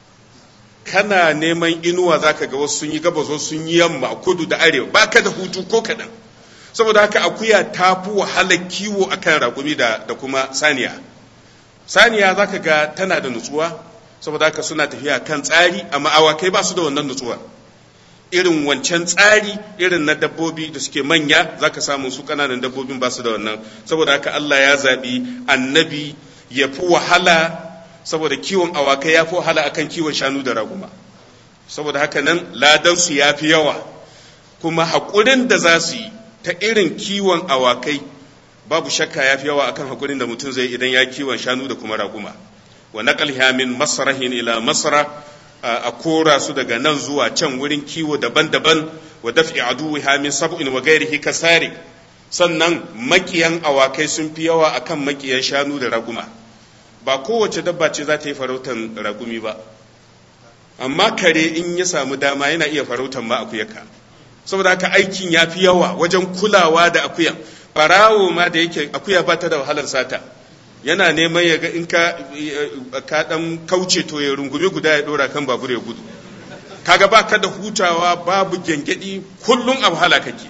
kana neman inuwa zaka ga wasu sun yi gabas wasu sun yi yamma kudu da arewa baka da hutu ko kaɗan saboda haka akuya ta fi wahalar kiwo akan raƙumi da, da kuma saniya saniya zaka ga tana da nutsuwa saboda haka suna tafiya kan tsari amma awakai ba su da wannan nutsuwa irin wancan tsari irin na dabbobi da suke manya zaka samu su kananan dabbobin ba su da wannan saboda haka Allah ya zaɓi annabi ya fi wahala saboda kiwon awakai ya fi wahala akan kiwon shanu da raguma saboda haka nan ladansu ya fi yawa kuma haƙurin da za su yi ta irin kiwon awakai babu shakka ya fi yawa akan haƙurin da mutum zai idan ya kiwon shanu da kuma raguma wa naqalha min masrahin ila masra a kora su daga nan zuwa can wurin kiwo daban-daban wa daf'i aduwiha min sab'in wa ghairihi kasari sannan makiyan awakai sun fi yawa akan makiyan shanu da raguma ba kowace dabba ce za ta yi farautan ragumi ba amma kare in ya samu dama yana iya farautan ma akuyarka saboda haka aikin ya fi yawa wajen kulawa da akuyan barawo ma da yake akuya ba ta da wahalar sata yana neman ya ga in ka ka dan kauce to ya rungumi guda ya dora kan babur ya gudu kaga ba ka da hutawa babu gengedi kullum a wahala kake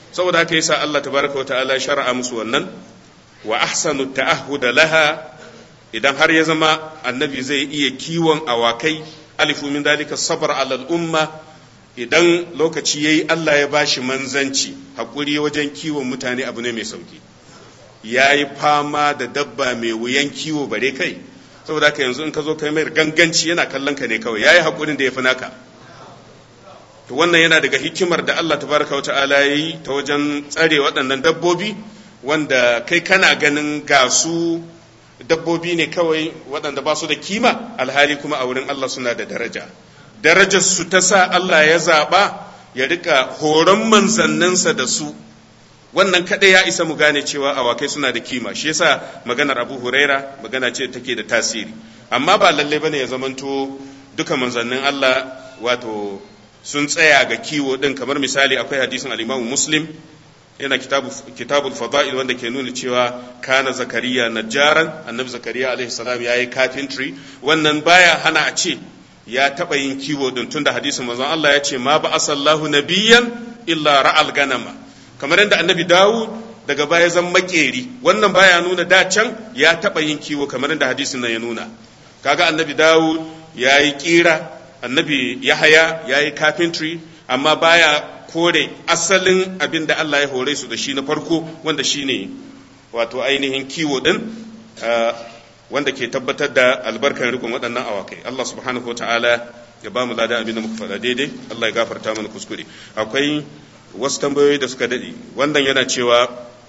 saboda haka yasa Allah tabaraka wa ta'ala shar'a musu wannan wa ahsanu ta'ahhud laha idan har ya zama annabi zai iya kiwon awakai alifu min dalika sabr ala al-umma idan lokaci yayi Allah ya bashi manzanci hakuri wajen kiwon mutane abu ne mai sauki yayi fama da dabba mai wuyan kiwo bare kai saboda haka yanzu in ka zo kai mai ganganci yana kallon ka ne kawai yayi hakurin da ya fi naka to wannan yana daga hikimar da Allah tabaraka wa ta'ala yayi ta wajen tsare waɗannan dabbobi wanda kai kana ganin ga su dabbobi ne kawai waɗanda ba su da kima alhali kuma a wurin Allah suna da daraja darajar su ta sa Allah ya zaɓa ya rika horon manzanninsa da su wannan kaɗai ya isa mu gane cewa awakai suna da kima shi yasa maganar abu huraira magana ce take da tasiri amma ba lalle bane ya zamanto duka manzannin Allah wato sun tsaya ga kiwo din kamar misali akwai hadisin al-Imam Muslim yana kitabu kitabul fada'il wanda ke nuna cewa kana zakariya najjaran annabi zakariya alaihi salam yayi carpentry wannan baya hana a ce ya taba yin kiwo din tunda hadisin manzon Allah ya ce ma ba asallahu nabiyyan illa ra'al ganama kamar yadda annabi Dawud daga baya zan makeri wannan baya nuna da can ya taba yin kiwo kamar yadda hadisin nan ya nuna kaga annabi Dawud yayi kira annabi Yahaya yayi carpentry amma baya kore asalin abin da Allah ya hore su da shi na farko wanda shine wato ainihin kiwo din wanda ke tabbatar da albarkar rikon waɗannan awakai Allah subhanahu ta'ala ya ba mu lada abin da muka faɗa daidai Allah ya gafarta mana kuskure akwai wasu tambayoyi da suka daɗe wannan yana cewa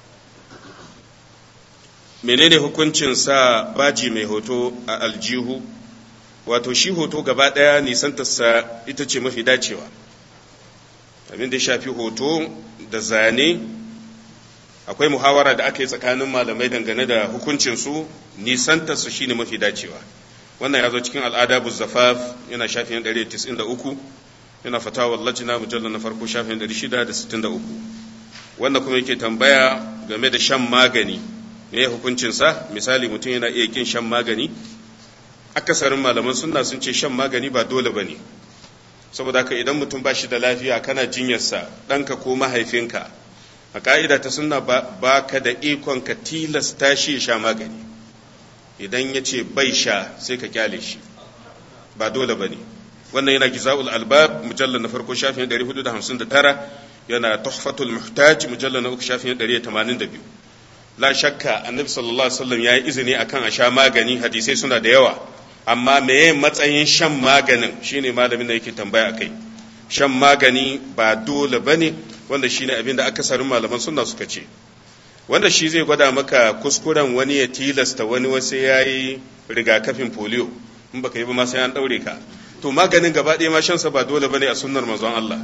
menene hukuncin sa baji mai hoto a aljihu wato shi hoto gaba ɗaya nisantarsa ita ce mafi dacewa abin da ya shafi hoto da zane akwai muhawara da aka yi tsakanin malamai dangane da hukuncinsu nisantarsu shine mafi dacewa wannan ya zo cikin al'ada buzzafaf yana shafin 193 yana fatawa lajina mujallar na farko shafin 663 wanda kuma yake tambaya game da shan magani me hukuncinsa misali mutum yana iya kin shan magani akasarin malaman sunna sun ce shan magani ba dole ba ne saboda haka idan mutum ba shi da lafiya kana jinyarsa ɗanka ko mahaifinka a ka'ida ta sunna ba ka da ikon ka tilasta shi ya sha magani idan ya ce bai sha sai ka kyale shi ba dole ba ne wannan yana giza'ul albab mujallar na farko shafin 459 yana tuhfatul muhtaj mujallar na uku shafin 182 la shakka annabi sallallahu alaihi wasallam ya yi izini akan a sha magani hadisai suna da yawa amma meye matsayin shan maganin shine malamin da yake tambaya akai shan magani ba dole bane wanda shine abin da akasarin malaman sunna suka ce wanda shi zai gwada maka kuskuren wani ya tilasta wani wasu yayi rigakafin polio in baka yi ba ma sai an daure ka to maganin gaba ɗaya ma shansa ba dole bane a sunnar manzon Allah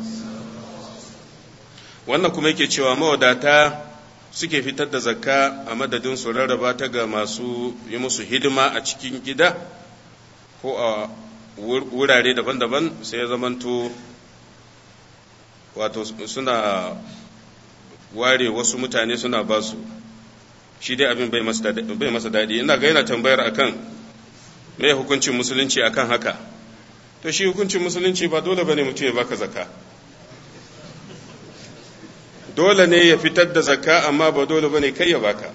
wannan kuma yake cewa mawadata suke fitar da zakka a madadin su rarraba ta ga masu yi musu hidima a cikin gida ko a wurare daban-daban sai ya zamanto wato suna ware wasu mutane suna ba su shi dai abin bai masa daɗi ina ga yana tambayar akan me hukuncin musulunci akan haka to shi hukuncin musulunci ba dole bane mutum ya baka zakka dole ne ya fitar da zakka amma ba dole bane kai ya baka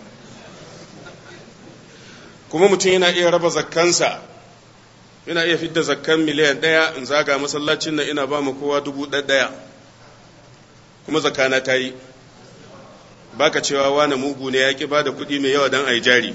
kuma mutum yana iya raba zakkansa ina iya fitar zakkan miliyan ɗaya in zaga masallacin nan ina ba mu kowa dubu ɗaya kuma zakana ta yi baka cewa wani mugu ne ya ki ba da kuɗi mai yawa don a yi jari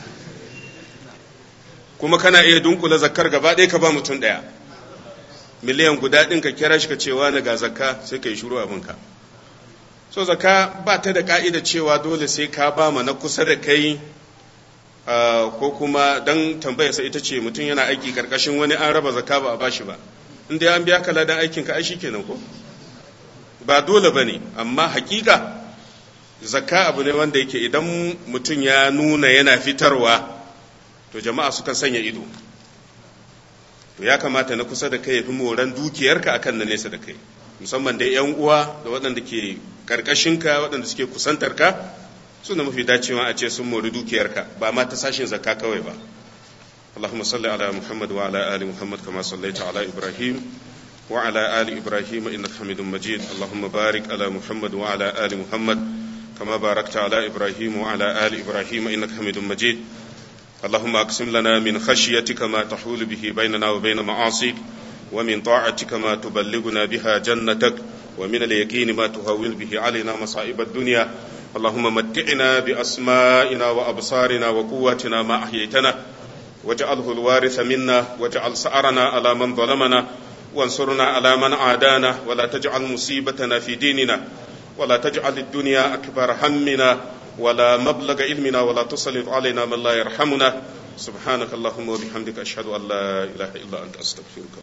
kuma kana iya dunkula zakkar gaba ɗaya ka ba mutum ɗaya miliyan guda ɗin ka kira shi ka cewa na ga zakka sai ka yi shuru abinka so zakka ba ta da ka'ida cewa dole sai ka ba ma na kusa da kai ko kuma don tambayarsa ita ce mutum yana aiki karkashin wani an raba zakka ba a bashi ba in dai an biya ka ladan aikin ka ai kenan ko ba dole bane amma hakika zakka abu ne wanda yake idan mutum ya nuna yana fitarwa to jama'a sukan sanya ido to ya kamata na kusa da kai ya fi moran dukiyarka akan na nesa da kai musamman da yan uwa da waɗanda ke karkashinka waɗanda suke kusantar ka suna mafi dacewa a ce sun mori dukiyarka ba ma ta sashin zakka kawai ba اللهم صل على محمد وعلى آل محمد كما صليت على إبراهيم وعلى آل إبراهيم إنك حميد مجيد اللهم بارك على محمد وعلى آل محمد كما باركت على إبراهيم وعلى آل إبراهيم إنك حميد مجيد اللهم أقسم لنا من خشيتك ما تحول به بيننا وبين معاصيك ومن طاعتك ما تبلغنا بها جنتك ومن اليقين ما تهون به علينا مصائب الدنيا اللهم متعنا بأسمائنا وأبصارنا وقواتنا ما أحييتنا واجعله الوارث منا واجعل سعرنا على من ظلمنا وانصرنا على من عادانا ولا تجعل مصيبتنا في ديننا ولا تجعل الدنيا أكبر همنا ولا مبلغ علمنا ولا تسلط علينا من لا يرحمنا سبحانك اللهم وبحمدك أشهد أن لا إله إلا أنت أستغفرك